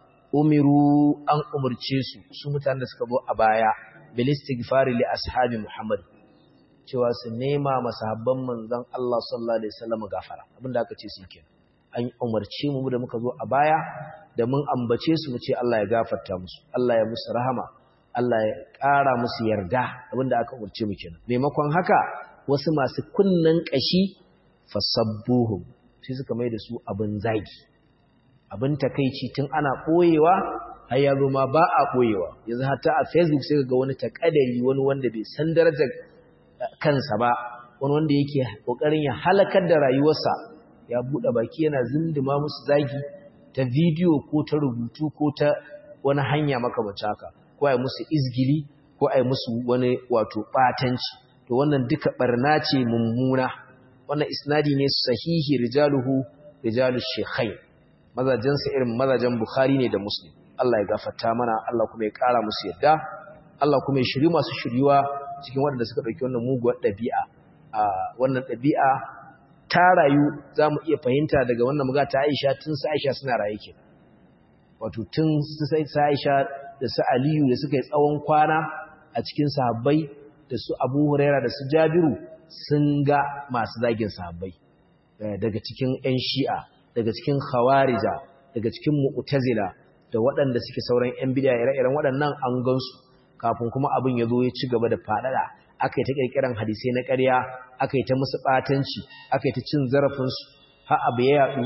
umiru an umurce su su mutanen da suka zo a baya bil istighfari li ashabi Muhammad cewa su nema masahabban manzon Allah sallallahu alaihi wasallam gafara abinda aka ce su kenan an umarce mu da muka zo a baya da mun ambace su mu ce Allah ya gafarta musu Allah ya musu rahama Allah ya ƙara musu yarda abinda aka umarce mu kenan maimakon haka wasu masu kunnan kashi fasabbuhum sai suka mai da su abin zagi abin takeici tun ana boyewa har ya zo ma ba a ɓoyewa yanzu hata a facebook sai ga wani takadari wani wanda bai san darajar kansa ba wani wanda yake ƙoƙarin ya halakar da rayuwarsa ya buɗe baki yana zindima musu zagi ta bidiyo ko ta rubutu ko ta wani hanya makamacin haka ko a yi musu izgili ko a yi musu wani wato ɓatanci to wannan duka ɓarna ce mummuna wannan isnadi ne sahihi rijaluhu rijalu shekhai mazajensa irin mazajen bukhari ne da muslim Allah ya gafarta mana Allah kuma ya ƙara musu yadda Allah kuma ya shiri masu shiryuwa cikin waɗanda suka ɗauki wannan muguwar ɗabi'a a wannan ɗabi'a ta rayu za mu iya fahimta daga wannan muga ta Aisha tun su Aisha suna raye ke wato tun su Aisha da su Aliyu da suka yi tsawon kwana a cikin sahabbai da su Abu Huraira da su Jabiru sun ga masu zagin sahabbai daga cikin ƴan Shi'a daga cikin Khawarija daga cikin Mu'tazila da waɗanda suke sauran ‘yan bidiya ire-iren waɗannan an gansu kafin kuma abin ya zo ya ci gaba da faɗaɗa aka yi ta ƙirƙiran hadisai na ƙarya aka yi ta musu ɓatanci aka yi ta cin zarafinsu har abu ya yaɗu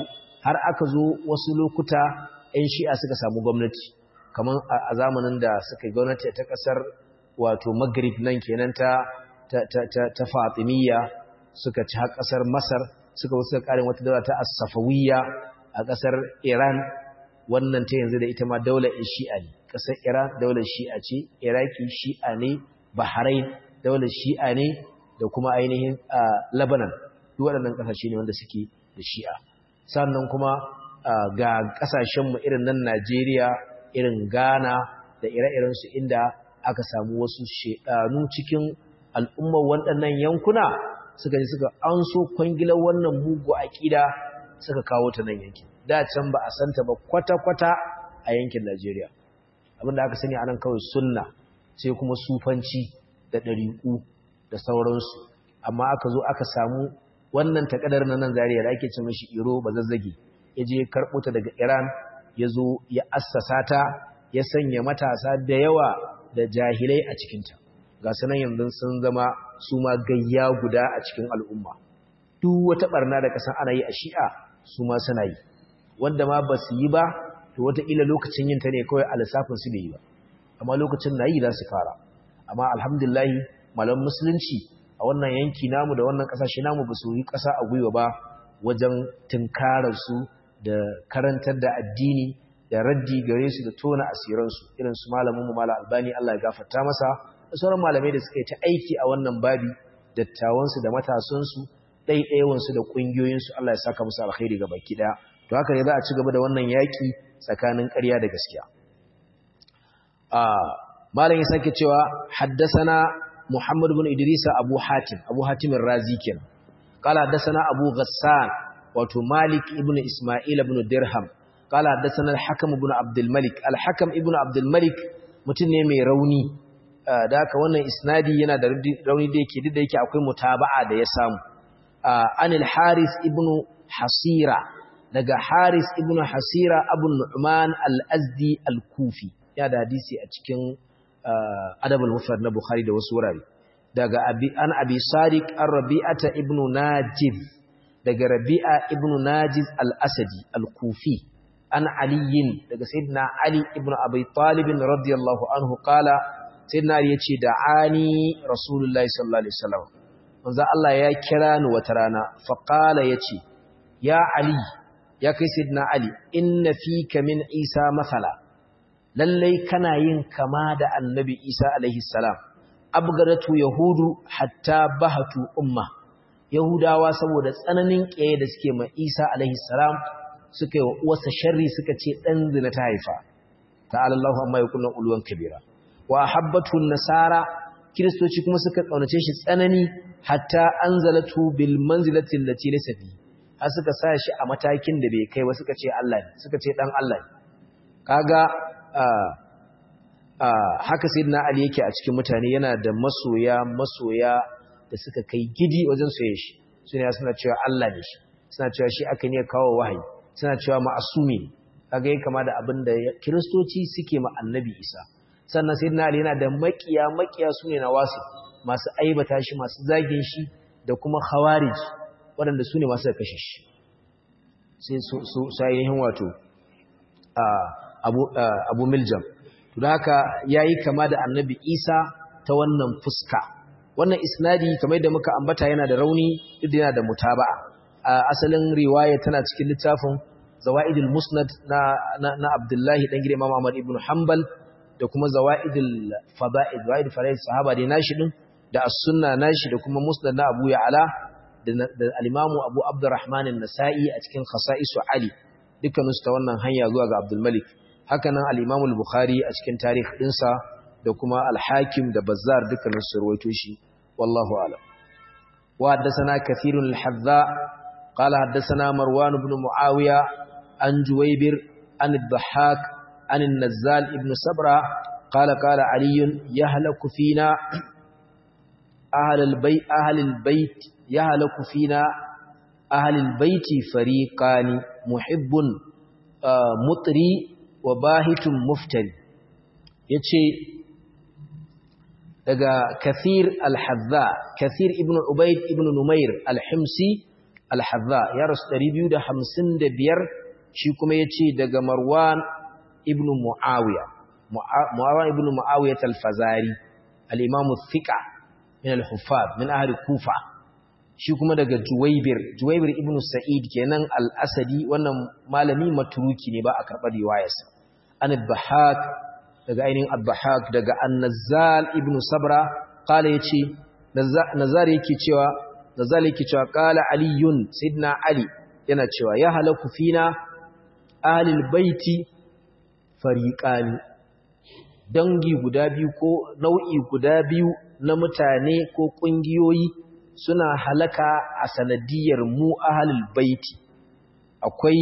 har aka zo wasu lokuta 'yan shi'a suka samu gwamnati kamar a zamanin da suka gwamnati ta kasar wato maghrib nan kenan ta ta ta ta fatimiyya suka ci har kasar masar suka wasu karin wata daula ta as-safawiyya a kasar iran wannan ta yanzu da ita ma daular shi'a ne kasar iran daular shi'a ce iraki shi'a ne bahrain daular shi'a ne da kuma ainihin lebanon duk waɗannan ƙasashe ne wanda suke da shi'a sannan kuma ga ƙasashenmu irin nan najeriya irin ghana da ire-irensu inda aka samu wasu shedanu cikin al'ummar waɗannan yankuna suka ji suka an so kwangilar wannan mugu aƙida suka kawo ta nan yankin da can ba a santa ba kwata-kwata a yankin najeriya abinda aka sani anan kawai sunna sai kuma sufanci da ɗariƙu da sauransu amma aka zo aka samu wannan takadar na nan zariya da ake ce mashi iro ba zazzage ya je karɓo ta daga iran ya zo ya assasa ta ya sanya matasa da yawa da jahilai a cikinta ga sanan yanzu sun zama su ma gayya guda a cikin al'umma duk wata barna da kasan ana yi a shi'a su ma suna yi wanda ma ba su yi ba to wataƙila lokacin yin ta ne kawai a lissafin su bai yi ba amma lokacin na yi za su fara amma alhamdulillahi malam musulunci a wannan yanki namu da wannan ƙasashe namu ba su yi ƙasa a gwiwa ba wajen tunkararsu da karantar da addini da raddi gare su da tona asiransu irin su malamin mu mala albani Allah ya gafarta masa da sauran malamai da suka yi ta aiki a wannan babi dattawansu da matasansu ɗaiɗaiwansu da ƙungiyoyinsu Allah ya saka musu alkhairi ga baki ɗaya to haka ne za a ci gaba da wannan yaƙi tsakanin ƙarya da gaskiya malam ya sake cewa haddasana Muhammad ibn Idrisa Abu Hatim Abu Hatim Razi kenan qala haddasana Abu Ghassan wato Malik ibn Isma'il ibn Dirham qala haddasana Al-Hakam ibn Abdul Malik Al-Hakam ibn Abdul Malik mutum ne mai rauni da haka wannan isnadi yana da rauni da yake da yake akwai mutaba'a da ya samu anil Haris ibn Hasira daga Haris ibn Hasira Abu Nu'man al-Azdi al-Kufi ya da hadisi a cikin adabul mufrad na Bukhari da wasu wurare daga abi an abi Sadiq ar-Rabi'ata ibn Najiz daga Rabi'a ibn Najiz al-Asadi al-Kufi an aliyin daga sayyidina Ali ibn Abi Talib radiyallahu anhu qala sayyidina Ali yace da'ani Rasulullahi sallallahu alaihi wasallam manzo Allah ya kira ni wata rana fa qala yace ya Ali ya kai sayyidina Ali inna fika min Isa masala lallai kana yin kama da annabi Isa alaihi salam abgaratu yahudu hatta bahatu umma yahudawa saboda tsananin kiyaye da suke ma Isa alaihi salam suka yi wa uwarsa sharri suka ce dan zina ta haifa ta'ala Allahu amma yakunu ulwan kabira wa habbatu nasara kiristoci kuma suka kaunace shi tsanani hatta anzalatu bil manzilati allati laysa fi har suka sa shi a matakin da bai kai ba suka ce Allah ne suka ce dan Allah ne kaga haka sayyidina Ali yake a cikin mutane yana da masoya masoya da suka kai gidi wajen soyayya shi suna suna cewa Allah ne shi suna cewa shi aka ne kawo wahayi suna cewa ma'asumi kaga yake kama da abin da kiristoci suke ma annabi Isa sannan sayyidina Ali yana da makiya makiya sune na wasu masu aibata shi masu zagin shi da kuma khawarij waɗanda su ne masu kashe shi sai su su ainihin wato abu abu miljam to da haka yayi kama da annabi Isa ta wannan fuska wannan isnadi kamar da muka ambata yana da rauni duk yana da mutaba'a asalin riwaya tana cikin littafin zawaidul musnad na na, Abdullahi dan gidan Imam Ahmad ibn Hanbal da kuma zawaidul fada'id zawaidul fadail sahaba da nashi din da as-sunna nashi da kuma musnad na Abu Ya'la da al-Imam Abu Abdurrahman an-Nasa'i a cikin khasa'isu Ali dukkaninsu ta wannan hanya zuwa ga Abdul Malik haka nan al-Imam al-Bukhari a cikin tarikh dinsa da kuma al-Hakim da Bazzar dukkaninsu ruwaito shi wallahu a'lam wa haddathana kathirun al-Hadza qala haddathana Marwan ibn Muawiya an Juwaybir an al-Dhahhak an an-Nazzal ibn Sabra qala qala Ali yahlaku fina أهل البيت أهل البيت يهلك فينا أهل البيت فريقان محب مطري وباهت مفتري yace daga kathir al-hadza kathir ibn ubayd ibn numair al-himsi al-hadza ya rasu 255 shi kuma yace daga Marwan ibn Muawiya Marwan ibn Muawiya al-Fazari al-Imam thiqa min al-Huffaz min ahli Kufa shi kuma daga Juwaybir Juwaybir ibn Sa'id kenan al-Asadi wannan malami maturuki ne ba a karɓar riwayarsa an al-Bahak daga ainihin al-Bahak daga An-Nazzal ibn Sabra qala yace Nazar yake cewa Nazar yake cewa qala Aliyun Sayyidina Ali yana cewa ya halaku fina ahlul baiti fariqani dangi guda biyu ko nau'i guda biyu na mutane ko kungiyoyi suna halaka a sanadiyar mu ahlul baiti akwai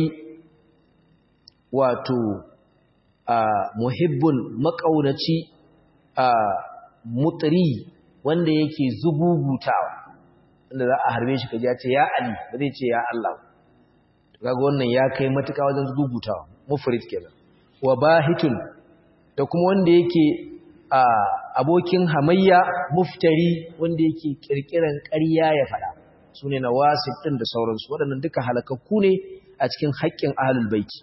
wato a muhibbun makaunaci a mutri wanda yake zugugutawa wanda za a harbe shi kaji ya ce ya ali ba zai ce ya Allah kaga wannan ya kai matuƙa wajen zugugutawa mufrid kenan wa bahitun da kuma wanda yake a abokin hamayya muftari wanda yake kirkiran ƙarya ya faɗa sune nawasib din da sauransu waɗannan duka halakakku ne a cikin haƙƙin ahlul baiti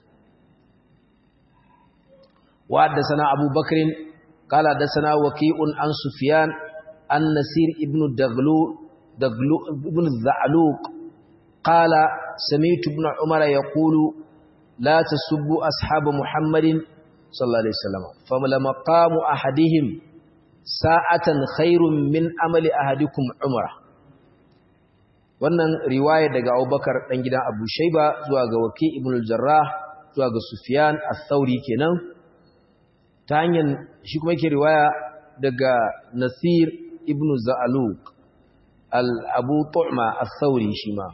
wa haddathana Abu Bakr qala haddathana Waqi'un an Sufyan an Nasir ibn Daglu Daglu ibn Za'luq qala sami'tu ibn Umar yaqulu la tasubbu ashab Muhammadin sallallahu alaihi wasallam famala maqamu ahadihim sa'atan khairun min amali ahadikum umrah wannan riwaya daga Abubakar dan gidan Abu Shayba zuwa ga Waki ibn al-Jarrah zuwa ga Sufyan al-Thawri kenan ta hanyar shi kuma yake riwaya daga Nasir ibn Za'luq al-Abu Tu'ma al-Thawri shi ma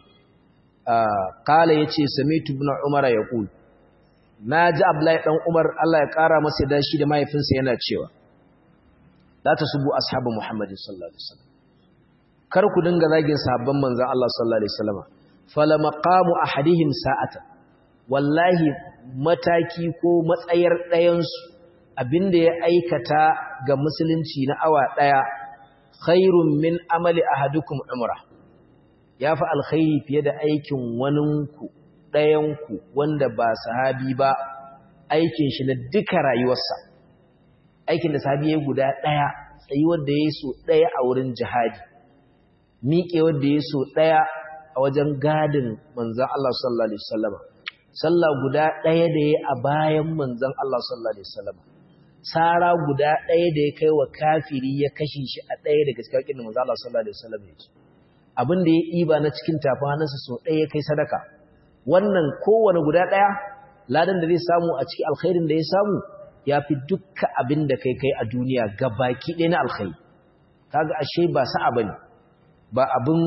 qala yace sami'tu ibn Umar yaqul naji Abdullahi dan Umar Allah ya kara masa da shi da mahaifinsa yana cewa la tasubu ashabu Muhammadin sallallahu alaihi wasallam kar ku dinga zagin sahabban manzon Allah sallallahu alaihi wasallam fala maqamu ahadihim sa'atan wallahi mataki ko matsayar ɗayan su abinda ya aikata ga musulunci na awa daya khairun min amali ahadukum umra yafi alkhairi fiye da aikin waninku ɗayanku wanda ba sahabi ba aikin shi na duka rayuwarsa aikin da sahabi ya guda ɗaya tsayi wanda ya yi so ɗaya a wurin jihadi miƙe wanda ya so ɗaya a wajen gadin manzan Allah sallallahu Alaihi wasallama sallah guda ɗaya da ya a bayan manzan Allah sallallahu Alaihi wasallama tsara guda ɗaya da ya kai wa kafiri ya kashe shi a ɗaya daga cikin haƙin da manzan Allah sallallahu Alaihi wasallama ya ce abin da ya ɗiba na cikin tafin hannunsa so ɗaya ya kai sadaka wannan kowane guda ɗaya ladan da zai samu a cikin alkhairin da ya samu ya fi dukka abin da kai kai a duniya ga baki ɗaya na alkhairi kaga ashe ba sa'a bane ba abin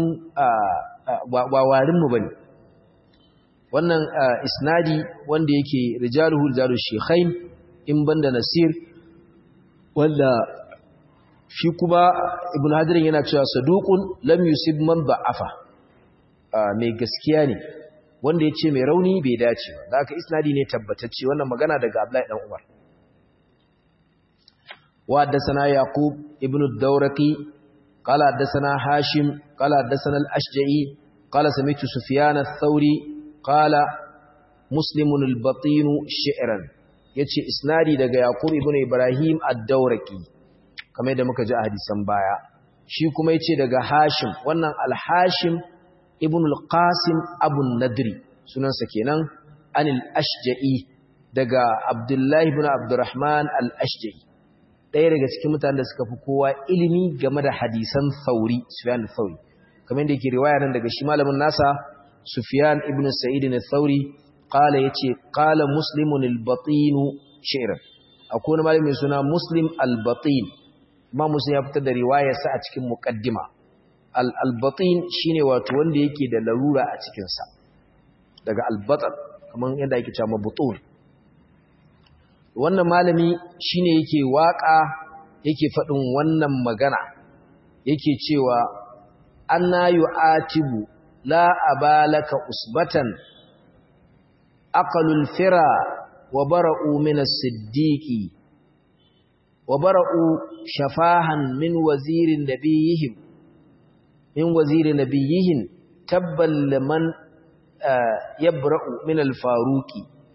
ba warinmu bane wannan isnadi wanda yake rijaluhu rijalu shaykhain in banda nasir wanda shi kuma ibn hadirin yana cewa saduqun lam yusib man da'afa mai gaskiya ne wanda ya ce mai rauni bai dace ba da aka isnadi ne tabbatacce wannan magana daga Abdullahi dan Umar wa haddathana Yaqub ibn ad-Dawraqi qala haddathana Hashim qala haddathana al-Ashja'i qala sami'tu Sufyan ath-Thawri qala Muslim al-Batin shi'ran yace isnadi daga Yaqub ibn Ibrahim ad-Dawraqi kamar yadda muka ji a hadisan baya shi kuma yace daga Hashim wannan al-Hashim ibn al-qasim abu nadri sunansa kenan anil ashja'i daga abdullahi ibn abdurrahman al-ashja'i ɗaya daga cikin mutanen da suka fi kowa ilimi game da hadisan sauri sufyan al-thauri kamar da yake riwaya nan daga shi malamin nasa sufyan ibn sa'id al-thauri qala yace qala muslimun al-batin shi'r akwai wani malamin suna muslim al-batin ma muslim ya fitar da riwayarsa a cikin muqaddima al'albatin shi ne wato wanda yake da larura a cikinsa daga albatar kamar yadda ake cewa mabutun wannan malami shi ne yake waƙa yake faɗin wannan magana yake cewa an na yi atibu la abalaka usbatan aqalul fira wa bara'u min as-siddiqi wa bara'u shafahan min wazirin nabiyihim min waziri nabiyihin tabban liman yabra'u min al-faruqi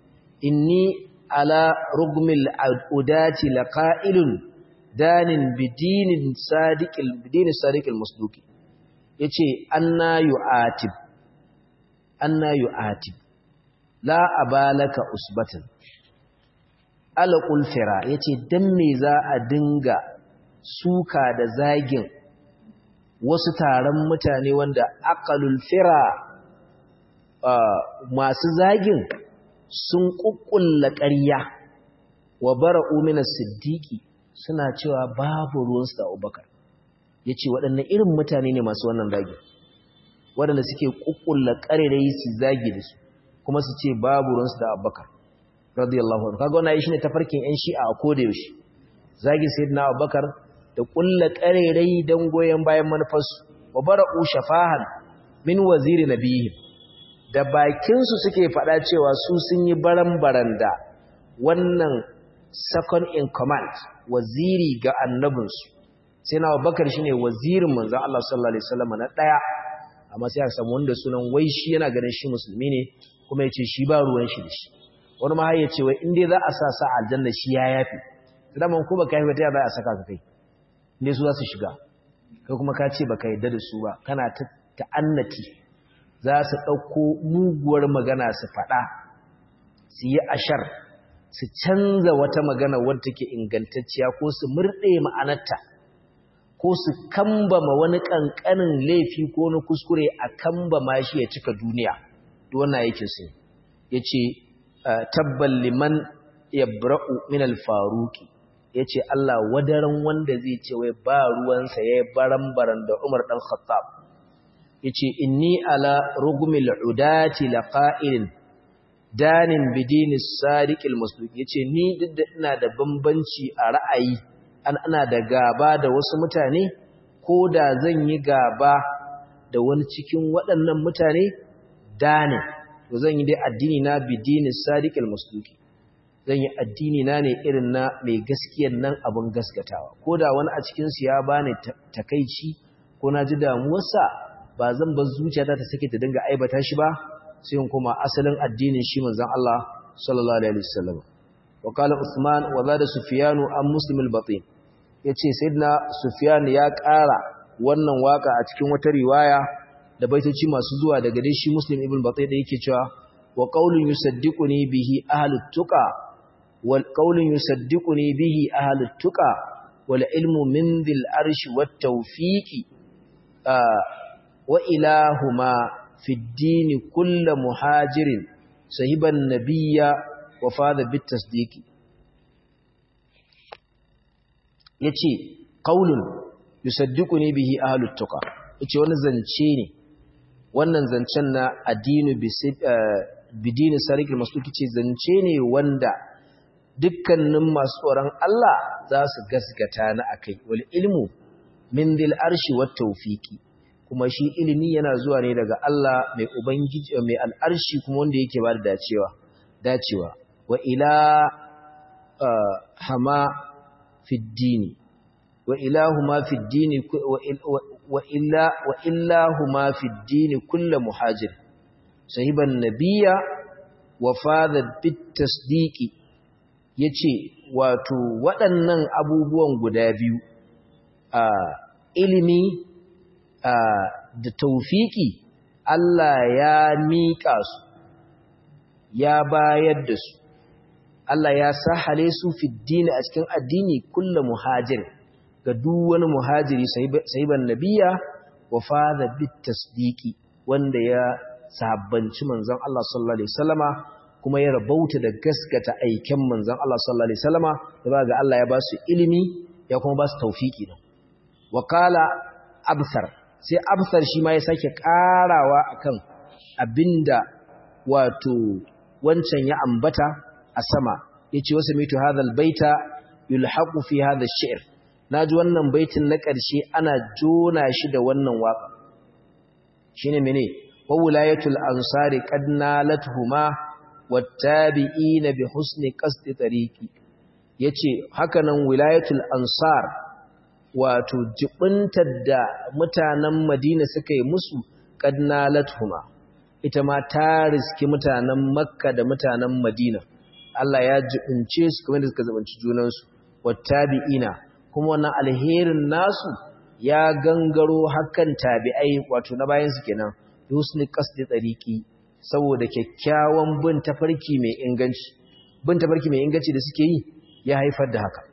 inni ala rugmil udati laqa'ilun danin bidinin sadiqil bidinin sadiqil musduqi yace anna yu'atib anna yu'atib la abalaka usbatan alqul fira yace dan me za a dinga suka da zagin wasu taron mutane wanda aqalul fira masu zagin sun kukkulla ƙarya wa bara'u min as-siddiqi suna cewa babu ruwansu da Abubakar yace waɗannan irin mutane ne masu wannan zagi waɗanda suke kukkulla ƙarerayi su zagi da su kuma su ce babu ruwansu da Abubakar radiyallahu anhu kaga wannan shine tafarkin ƴan Shi'a a koda yaushe zagi sayyidina Abubakar da kulla ƙarerayi dan goyen bayan manufarsu wa bara'u shafahan min waziri nabiyihim da bakinsu suke faɗa cewa su sun yi baran-baran da wannan second in command waziri ga annabinsu sai na bakar shi ne wazirin manzan Allah sallallahu Alaihi wasallam na ɗaya amma sai a samu wanda sunan wai shi yana ganin shi musulmi ne kuma ya ce shi ba ruwan shi da shi wani ma ya ce wai inda za a sa sa aljanna shi ya yafi daman ko baka yi wata za a saka ka kai inda su za su shiga kai kuma ka ce baka yadda da su ba kana ta ta'annati za su ɗauko muguwar magana su faɗa su yi ashar su canza wata magana wadda take ingantacciya ko su murɗe ma'anarta ko su kambama wani ƙanƙanin laifi ko wani kuskure a kambama shi ya cika duniya duk wannan yake su ya ce tabbal liman yabra'u min al-faruqi yace Allah wadaran wanda zai ce wai ba ruwansa yayi baran-baran da Umar dan Khattab yace inni ala rugmil udati laqa'ilin danin bidini sadiqil musduq yace ni duk da ina da bambanci a ra'ayi an ana da gaba da wasu mutane ko da zan yi gaba da wani cikin waɗannan mutane danin to zan yi dai addini na bidini sadiqil musduq zan yi addini na ne irin na mai gaskiyar nan abin gaskatawa ko da wani a cikin su ya bani takeici ko na ji damuwarsa ba zan bar zuciyata ta sake ta dinga aibata shi ba sai in kuma asalin addinin shi manzon Allah sallallahu alaihi wasallam wa qala usman wa zada sufyan an muslim al-batin yace sayyidina sufyan ya ƙara wannan waka a cikin wata riwaya da baitoci masu zuwa daga dai shi muslim ibn batin da yake cewa wa qawlun yusaddiquni bihi ahlut tuqa wal qawlun yusaddiquni bihi ahlut tuqa wal ilmu min dhil arshi wat tawfiqi وإلهما في الدين كل مهاجر صهب النبي وفاذ بالتصديق yace qaulun yusaddiquni bihi ahlut tuqa yace wani zance ne wannan zancen na addinu bidini sarikul masuki ce zance ne wanda dukkanin masu tsoron Allah za su gaskata na akai wal ilmu min dil arshi wat tawfiqi kuma shi ilimi yana zuwa ne daga Allah mai ubangiji mai al'arshi kuma wanda yake ba da dacewa dacewa wa ila hama fi dini wa ilahuma fi dini wa illa wa illahuma fi dini kullu muhajir sahiban nabiyya wa fadha bit tasdiqi yace wato waɗannan abubuwan guda biyu a ilimi da taufiki Allah ya miƙa su ya bayar da su Allah ya sahale su fi dini a cikin addini kulla muhajir ga duk wani muhajiri sahiban nabiya wa fadha bit tasdiqi wanda ya sahabbanci manzon Allah sallallahu alaihi wasallama kuma ya rabauta da gaskata aiken manzon Allah sallallahu alaihi wasallama da ga Allah ya ba su ilimi ya kuma ba su tawfiki din wa qala absar sai absar shi ma ya sake karawa akan abinda wato wancan ya ambata a sama yace wasu mitu hadhal baita yulhaqu fi hadha ash-shi'r naji wannan baitin na ƙarshe ana jona shi da wannan waka shine mene wa wilayatul ansari qad nalathuma wattabi'ina bi husni qasdi tariqi yace hakanan wilayatul ansar wato jibintar da mutanen Madina suka yi musu qad nalathuma ita ma ta riski mutanen Makka da mutanen Madina Allah ya jibince su kamar da suka zubanci junansu wattabi'ina kuma wannan alherin nasu ya gangaro hakan tabi'ai wato na bayan su kenan yusni qasdi tariqi saboda kyakkyawan bin tafarki mai inganci bin tafarki mai inganci da suke yi ya haifar da haka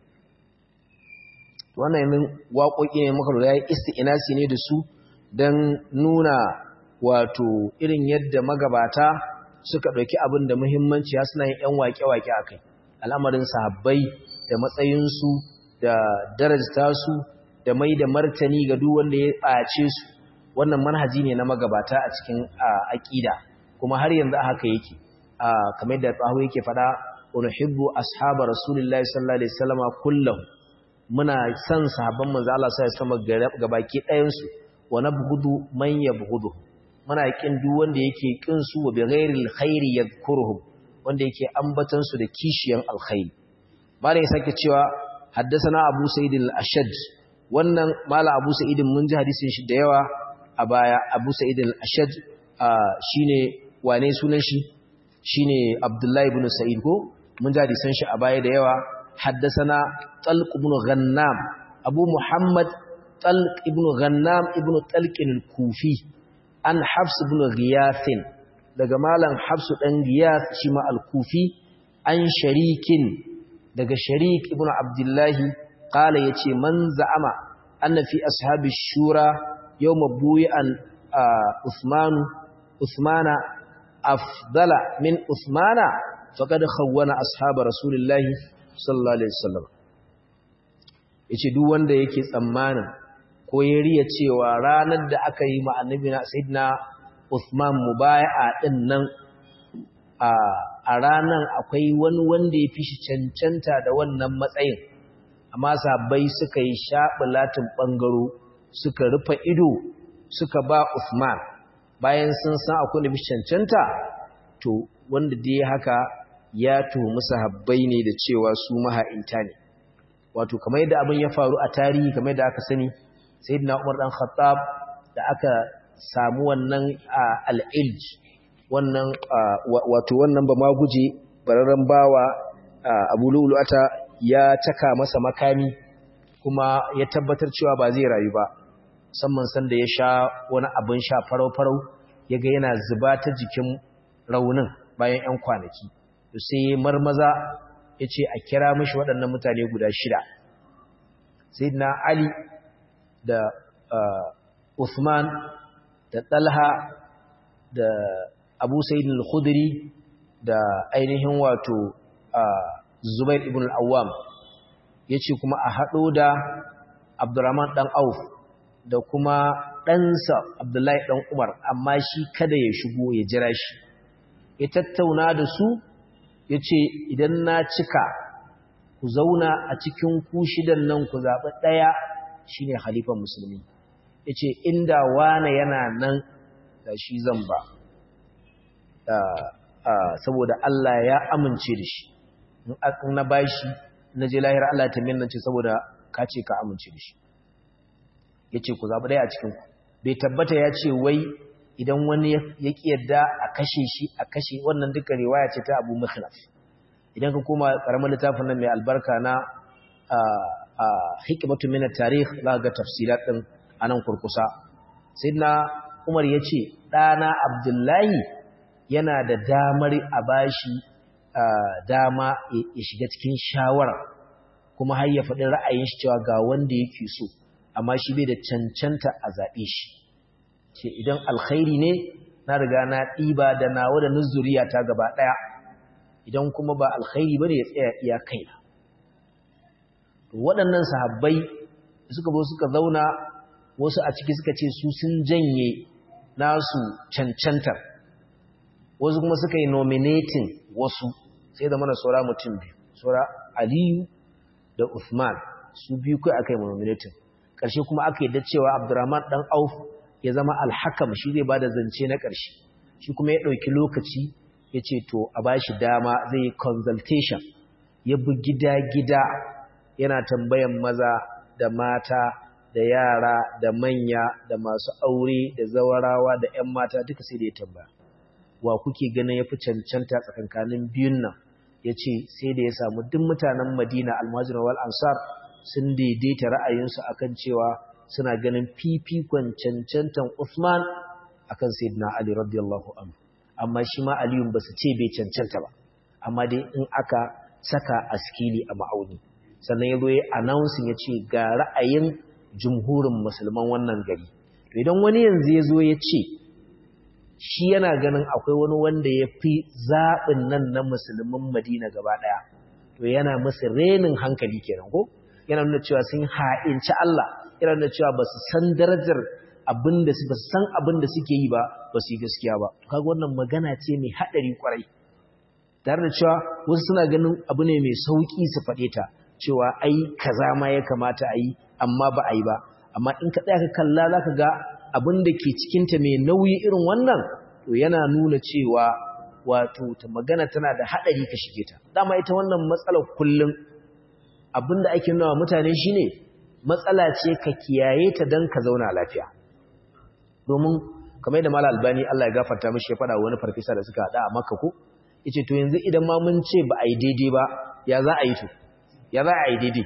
wannan yanzu waƙoƙi ne muka lura ya isti'inasi ne da su don nuna wato irin yadda magabata suka ɗauki abin da muhimmanci ya suna yin 'yan waƙe-waƙe a kai al'amarin sahabbai da matsayinsu da darajta su da mai da martani ga duk wanda ya ɓace su wannan manhaji ne na magabata a cikin aƙida kuma har yanzu a haka yake kamar da tsaho yake faɗa unhibbu ashabar rasulullahi sallallahu alaihi wasallam kullum muna son sahabban manzo Allah sallallahu alaihi wasallam gabaki ɗayan su wa nabghudu man yabghudu muna kin duk wanda yake kin su wa bighairil khairi yadhkuruhum wanda yake ambatan su da kishiyan alkhairi malai sake cewa haddathana abu sa'id al-ashad wannan mala abu sa'id mun ji hadisin shi da yawa a baya abu sa'id al-ashad shine wane sunan shi shine abdullahi ibn sa'id ko mun ji hadisan shi a baya da yawa haddathana talq ibn ghannam abu muhammad talq ibn ghannam ibn talq al-kufi an Hafs ibn Ghiyath daga malam Hafs dan Ghiyath shi ma al-Kufi an sharikin daga sharik ibn Abdullah qala yace man za'ama anna fi ashabi shura yawma buyan Uthman Uthmana afdala min Uthmana faqad khawwana ashab Rasulullah sallallahu alaihi wasallam yace duk wanda yake tsammanin ko ya riya cewa ranar da aka yi ma annabi na sayyidina Uthman mubaya'a din nan a ranar akwai wani wanda ya fi shi cancanta da wannan matsayin amma sabai suka yi shaɓulatin ɓangaro suka rufe ido suka ba Uthman bayan sun san akwai da fi cancanta to wanda dai haka ya tuhumi sahabbai ne da cewa su maha'inta ne wato kamar yadda abin ya faru a tarihi kamar yadda aka sani sayyidina Umar dan Khattab da aka samu wannan al-ilj wannan wato wannan ba ma guje bararren bawa Abu Lu'lu'ata ya taka masa makami kuma ya tabbatar cewa ba zai rayu ba musamman san da ya sha wani abin sha farau-farau yaga yana zuba ta jikin raunin bayan 'yan kwanaki to sai marmaza ya ce a kira mishi waɗannan mutane guda shida sayyidina Ali da Uthman da Talha da Abu Sa'id al-Khudri da ainihin wato Zubair ibn al-Awwam yace kuma a hado da Abdurrahman dan Auf da kuma ɗansa Abdullahi dan Umar amma shi kada ya shigo ya jira shi ya tattauna da su yace idan na cika ku zauna a cikin ku shidan nan ku zaɓi ɗaya shine halifan musulmi yace inda wane yana nan da shi zan ba saboda Allah ya amince da shi in na bashi na je lahira Allah ta minna ce saboda ka ce ka amince da shi yace ku zabi dai a cikin ku bai tabbata ya ce wai idan wani ya ki yadda a kashe shi a kashe wannan duka riwaya ce ta Abu Mikhlaf idan ka koma karamin littafin nan mai albarka na hikmatu min at-tarikh za ga tafsirat din anan kurkusa sayyidina Umar yace dana Abdullahi yana da damar a bashi dama ya shiga cikin shawara kuma har ya faɗi ra'ayin shi cewa ga wanda yake so amma shi bai da cancanta a zaɓe shi ce idan alkhairi ne na riga na ɗiba da nawa da nuzuriya ta gaba ɗaya idan kuma ba alkhairi bane ya tsaya iya kaina waɗannan sahabbai suka zo suka zauna wasu a ciki suka ce su sun janye nasu cancantar wasu kuma suka yi nominating wasu sai da mana saura mutum biyu saura aliyu da uthman su biyu kai aka yi nominating ƙarshe kuma aka yadda cewa abdurrahman ɗan auf ya zama alhakam shi zai ba da zance na ƙarshe shi kuma ya ɗauki lokaci ya ce to a ba shi dama zai yi consultation ya bi gida-gida yana tambayan maza da mata da yara da manya da masu aure da zawarawa da 'yan mata duka sai da ya tambaya wa kuke ganin ya fi cancanta tsakankanin biyun nan yace sai da ya samu duk mutanen Madina al-Muhajir wal Ansar sun daidaita ra'ayinsu akan cewa suna ganin fifikon cancantan Uthman akan Sayyidina Ali radiyallahu anhu amma shi ma Aliyu ba su ce bai cancanta ba amma dai in aka saka askili a ma'auni sannan ya zo ya announcing ya ce ga ra'ayin jumhurin musulman wannan gari idan wani yanzu ya zo ya ce shi yana ganin akwai wani wanda ya fi zaɓin nan na musulmin madina gaba ɗaya to yana musu renin hankali kenan ko yana nuna cewa sun ha'inci Allah yana nuna cewa ba su san darajar abin da su ba su san abin da suke yi ba ba su yi gaskiya ba kaga wannan magana ce mai haɗari kwarai tare da cewa wasu suna ganin abu ne mai sauƙi su faɗe ta cewa ai kaza ma ya kamata a yi amma ba a yi ba amma in ka tsaya ka kalla za ka ga abin da ke cikinta mai nauyi irin wannan to yana nuna cewa wato ta magana tana da haɗari ka shige ta dama ita wannan matsalar kullum abin da ake nuna mutane shine matsala ce ka kiyaye ta don ka zauna lafiya domin kamar yadda mala albani Allah ya gafarta mishi ya faɗa wani farfesa da suka haɗa a makka ko yace to yanzu idan ma mun ce ba a yi daidai ba ya za a yi to ya za a yi daidai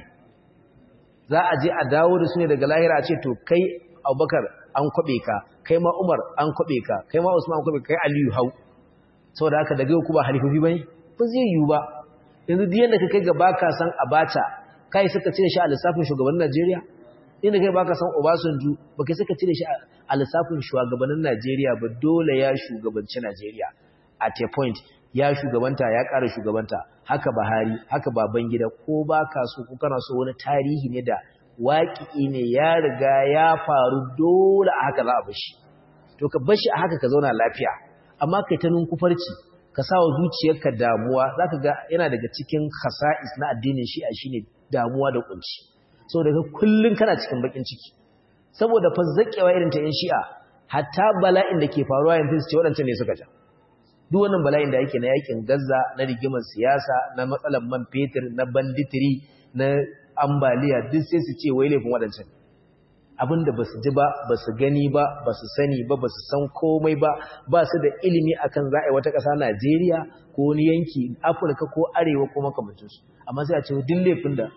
za a je a dawo da su ne daga lahira a ce to kai abubakar an kwaɓe ka kai ma umar an kwaɓe ka kai ma usman an kwaɓe ka kai aliyu hau saboda haka daga yau ku ba halifofi ba ne ba zai yiwu ba yanzu duk yadda ka kai ga baka san abacha kai suka cire shi a lissafin shugabannin najeriya inda kai baka san obasanjo ba kai suka cire shi a lissafin shugabannin najeriya ba dole ya shugabanci najeriya at a point ya shugabanta ya ƙara shugabanta haka Buhari haka Babangida ko baka so ko kana so wani tarihi ne da waƙi ne ya riga ya faru dole a haka za a bashi to ka bashi a haka ka zauna lafiya amma kai ta nunkufarci ka sa wa zuciyarka damuwa zaka ga yana daga cikin khasa'is na addinin shi'a shine damuwa da kunci saboda ka kullun kana cikin bakin ciki saboda fa zakewa irin ta yan shi'a hatta bala'in da ke faruwa yanzu su ce waɗancan ne suka ja duk wannan bala'in da yake na yakin Gaza na rigimar siyasa na matsalar man fetur na banditiri na ambaliya duk sai su ce wai laifin waɗancan abinda ba su ji ba ba su gani ba ba su sani ba ba su san komai ba ba su da ilimi akan za a yi wata ƙasa Najeriya ko wani yanki Afirka ko Arewa ko makamancinsu amma sai a ce duk laifin da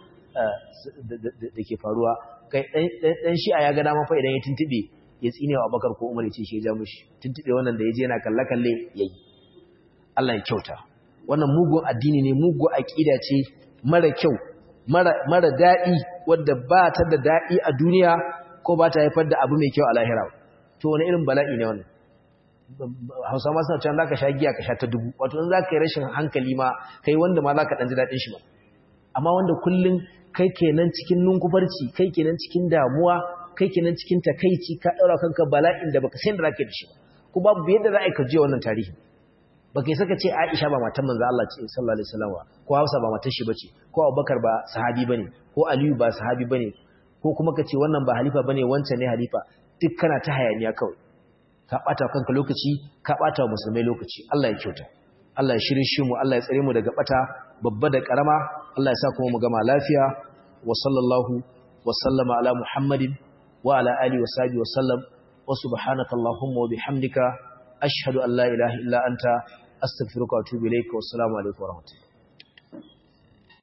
da ke faruwa kai ɗan shi'a ya ga dama fa idan ya tuntube ya tsine wa Abubakar ko Umar ya ce shi ya ja mushi tuntube wannan da ya je yana kalle-kalle yayi Allah ya kyauta wannan mugun addini ne mugun aqida ce mara kyau mara mara dadi wanda ba ta da dadi a duniya ko ba ta haifar da abu mai kyau a lahira to wani irin bala'i ne wannan Hausa ma suna cewa zaka sha giya ka sha ta dubu wato in zaka yi rashin hankali ma kai wanda ma zaka dan ji dadin shi ba amma wanda kullun kai kenan cikin nunkufarci kai kenan cikin damuwa kai kenan cikin takeici ka daura kanka bala'in da baka san da zaka da shi ko babu yadda za a yi ka je wannan tarihi ba kai saka ce Aisha ba matan manzo Allah ce sallallahu alaihi wasallam ko Hafsa ba matan shi bace ko Abubakar ba sahabi bane ko Aliyu ba sahabi bane ko kuma kace wannan ba halifa bane wancan ne halifa duk kana ta hayaniya kawai ka bata kanka lokaci ka bata musulmai lokaci Allah ya kyauta Allah ya shirin shi mu Allah ya tsare mu daga bata babba da karama Allah ya sa kuma mu gama lafiya wa sallallahu wa sallama ala Muhammadin wa ala alihi wa sahbihi wa sallam wa subhanaka allahumma wa bihamdika ashhadu an la ilaha illa anta astaghfiruka wa atubu ilayka wa assalamu alaikum wa rahmatullahi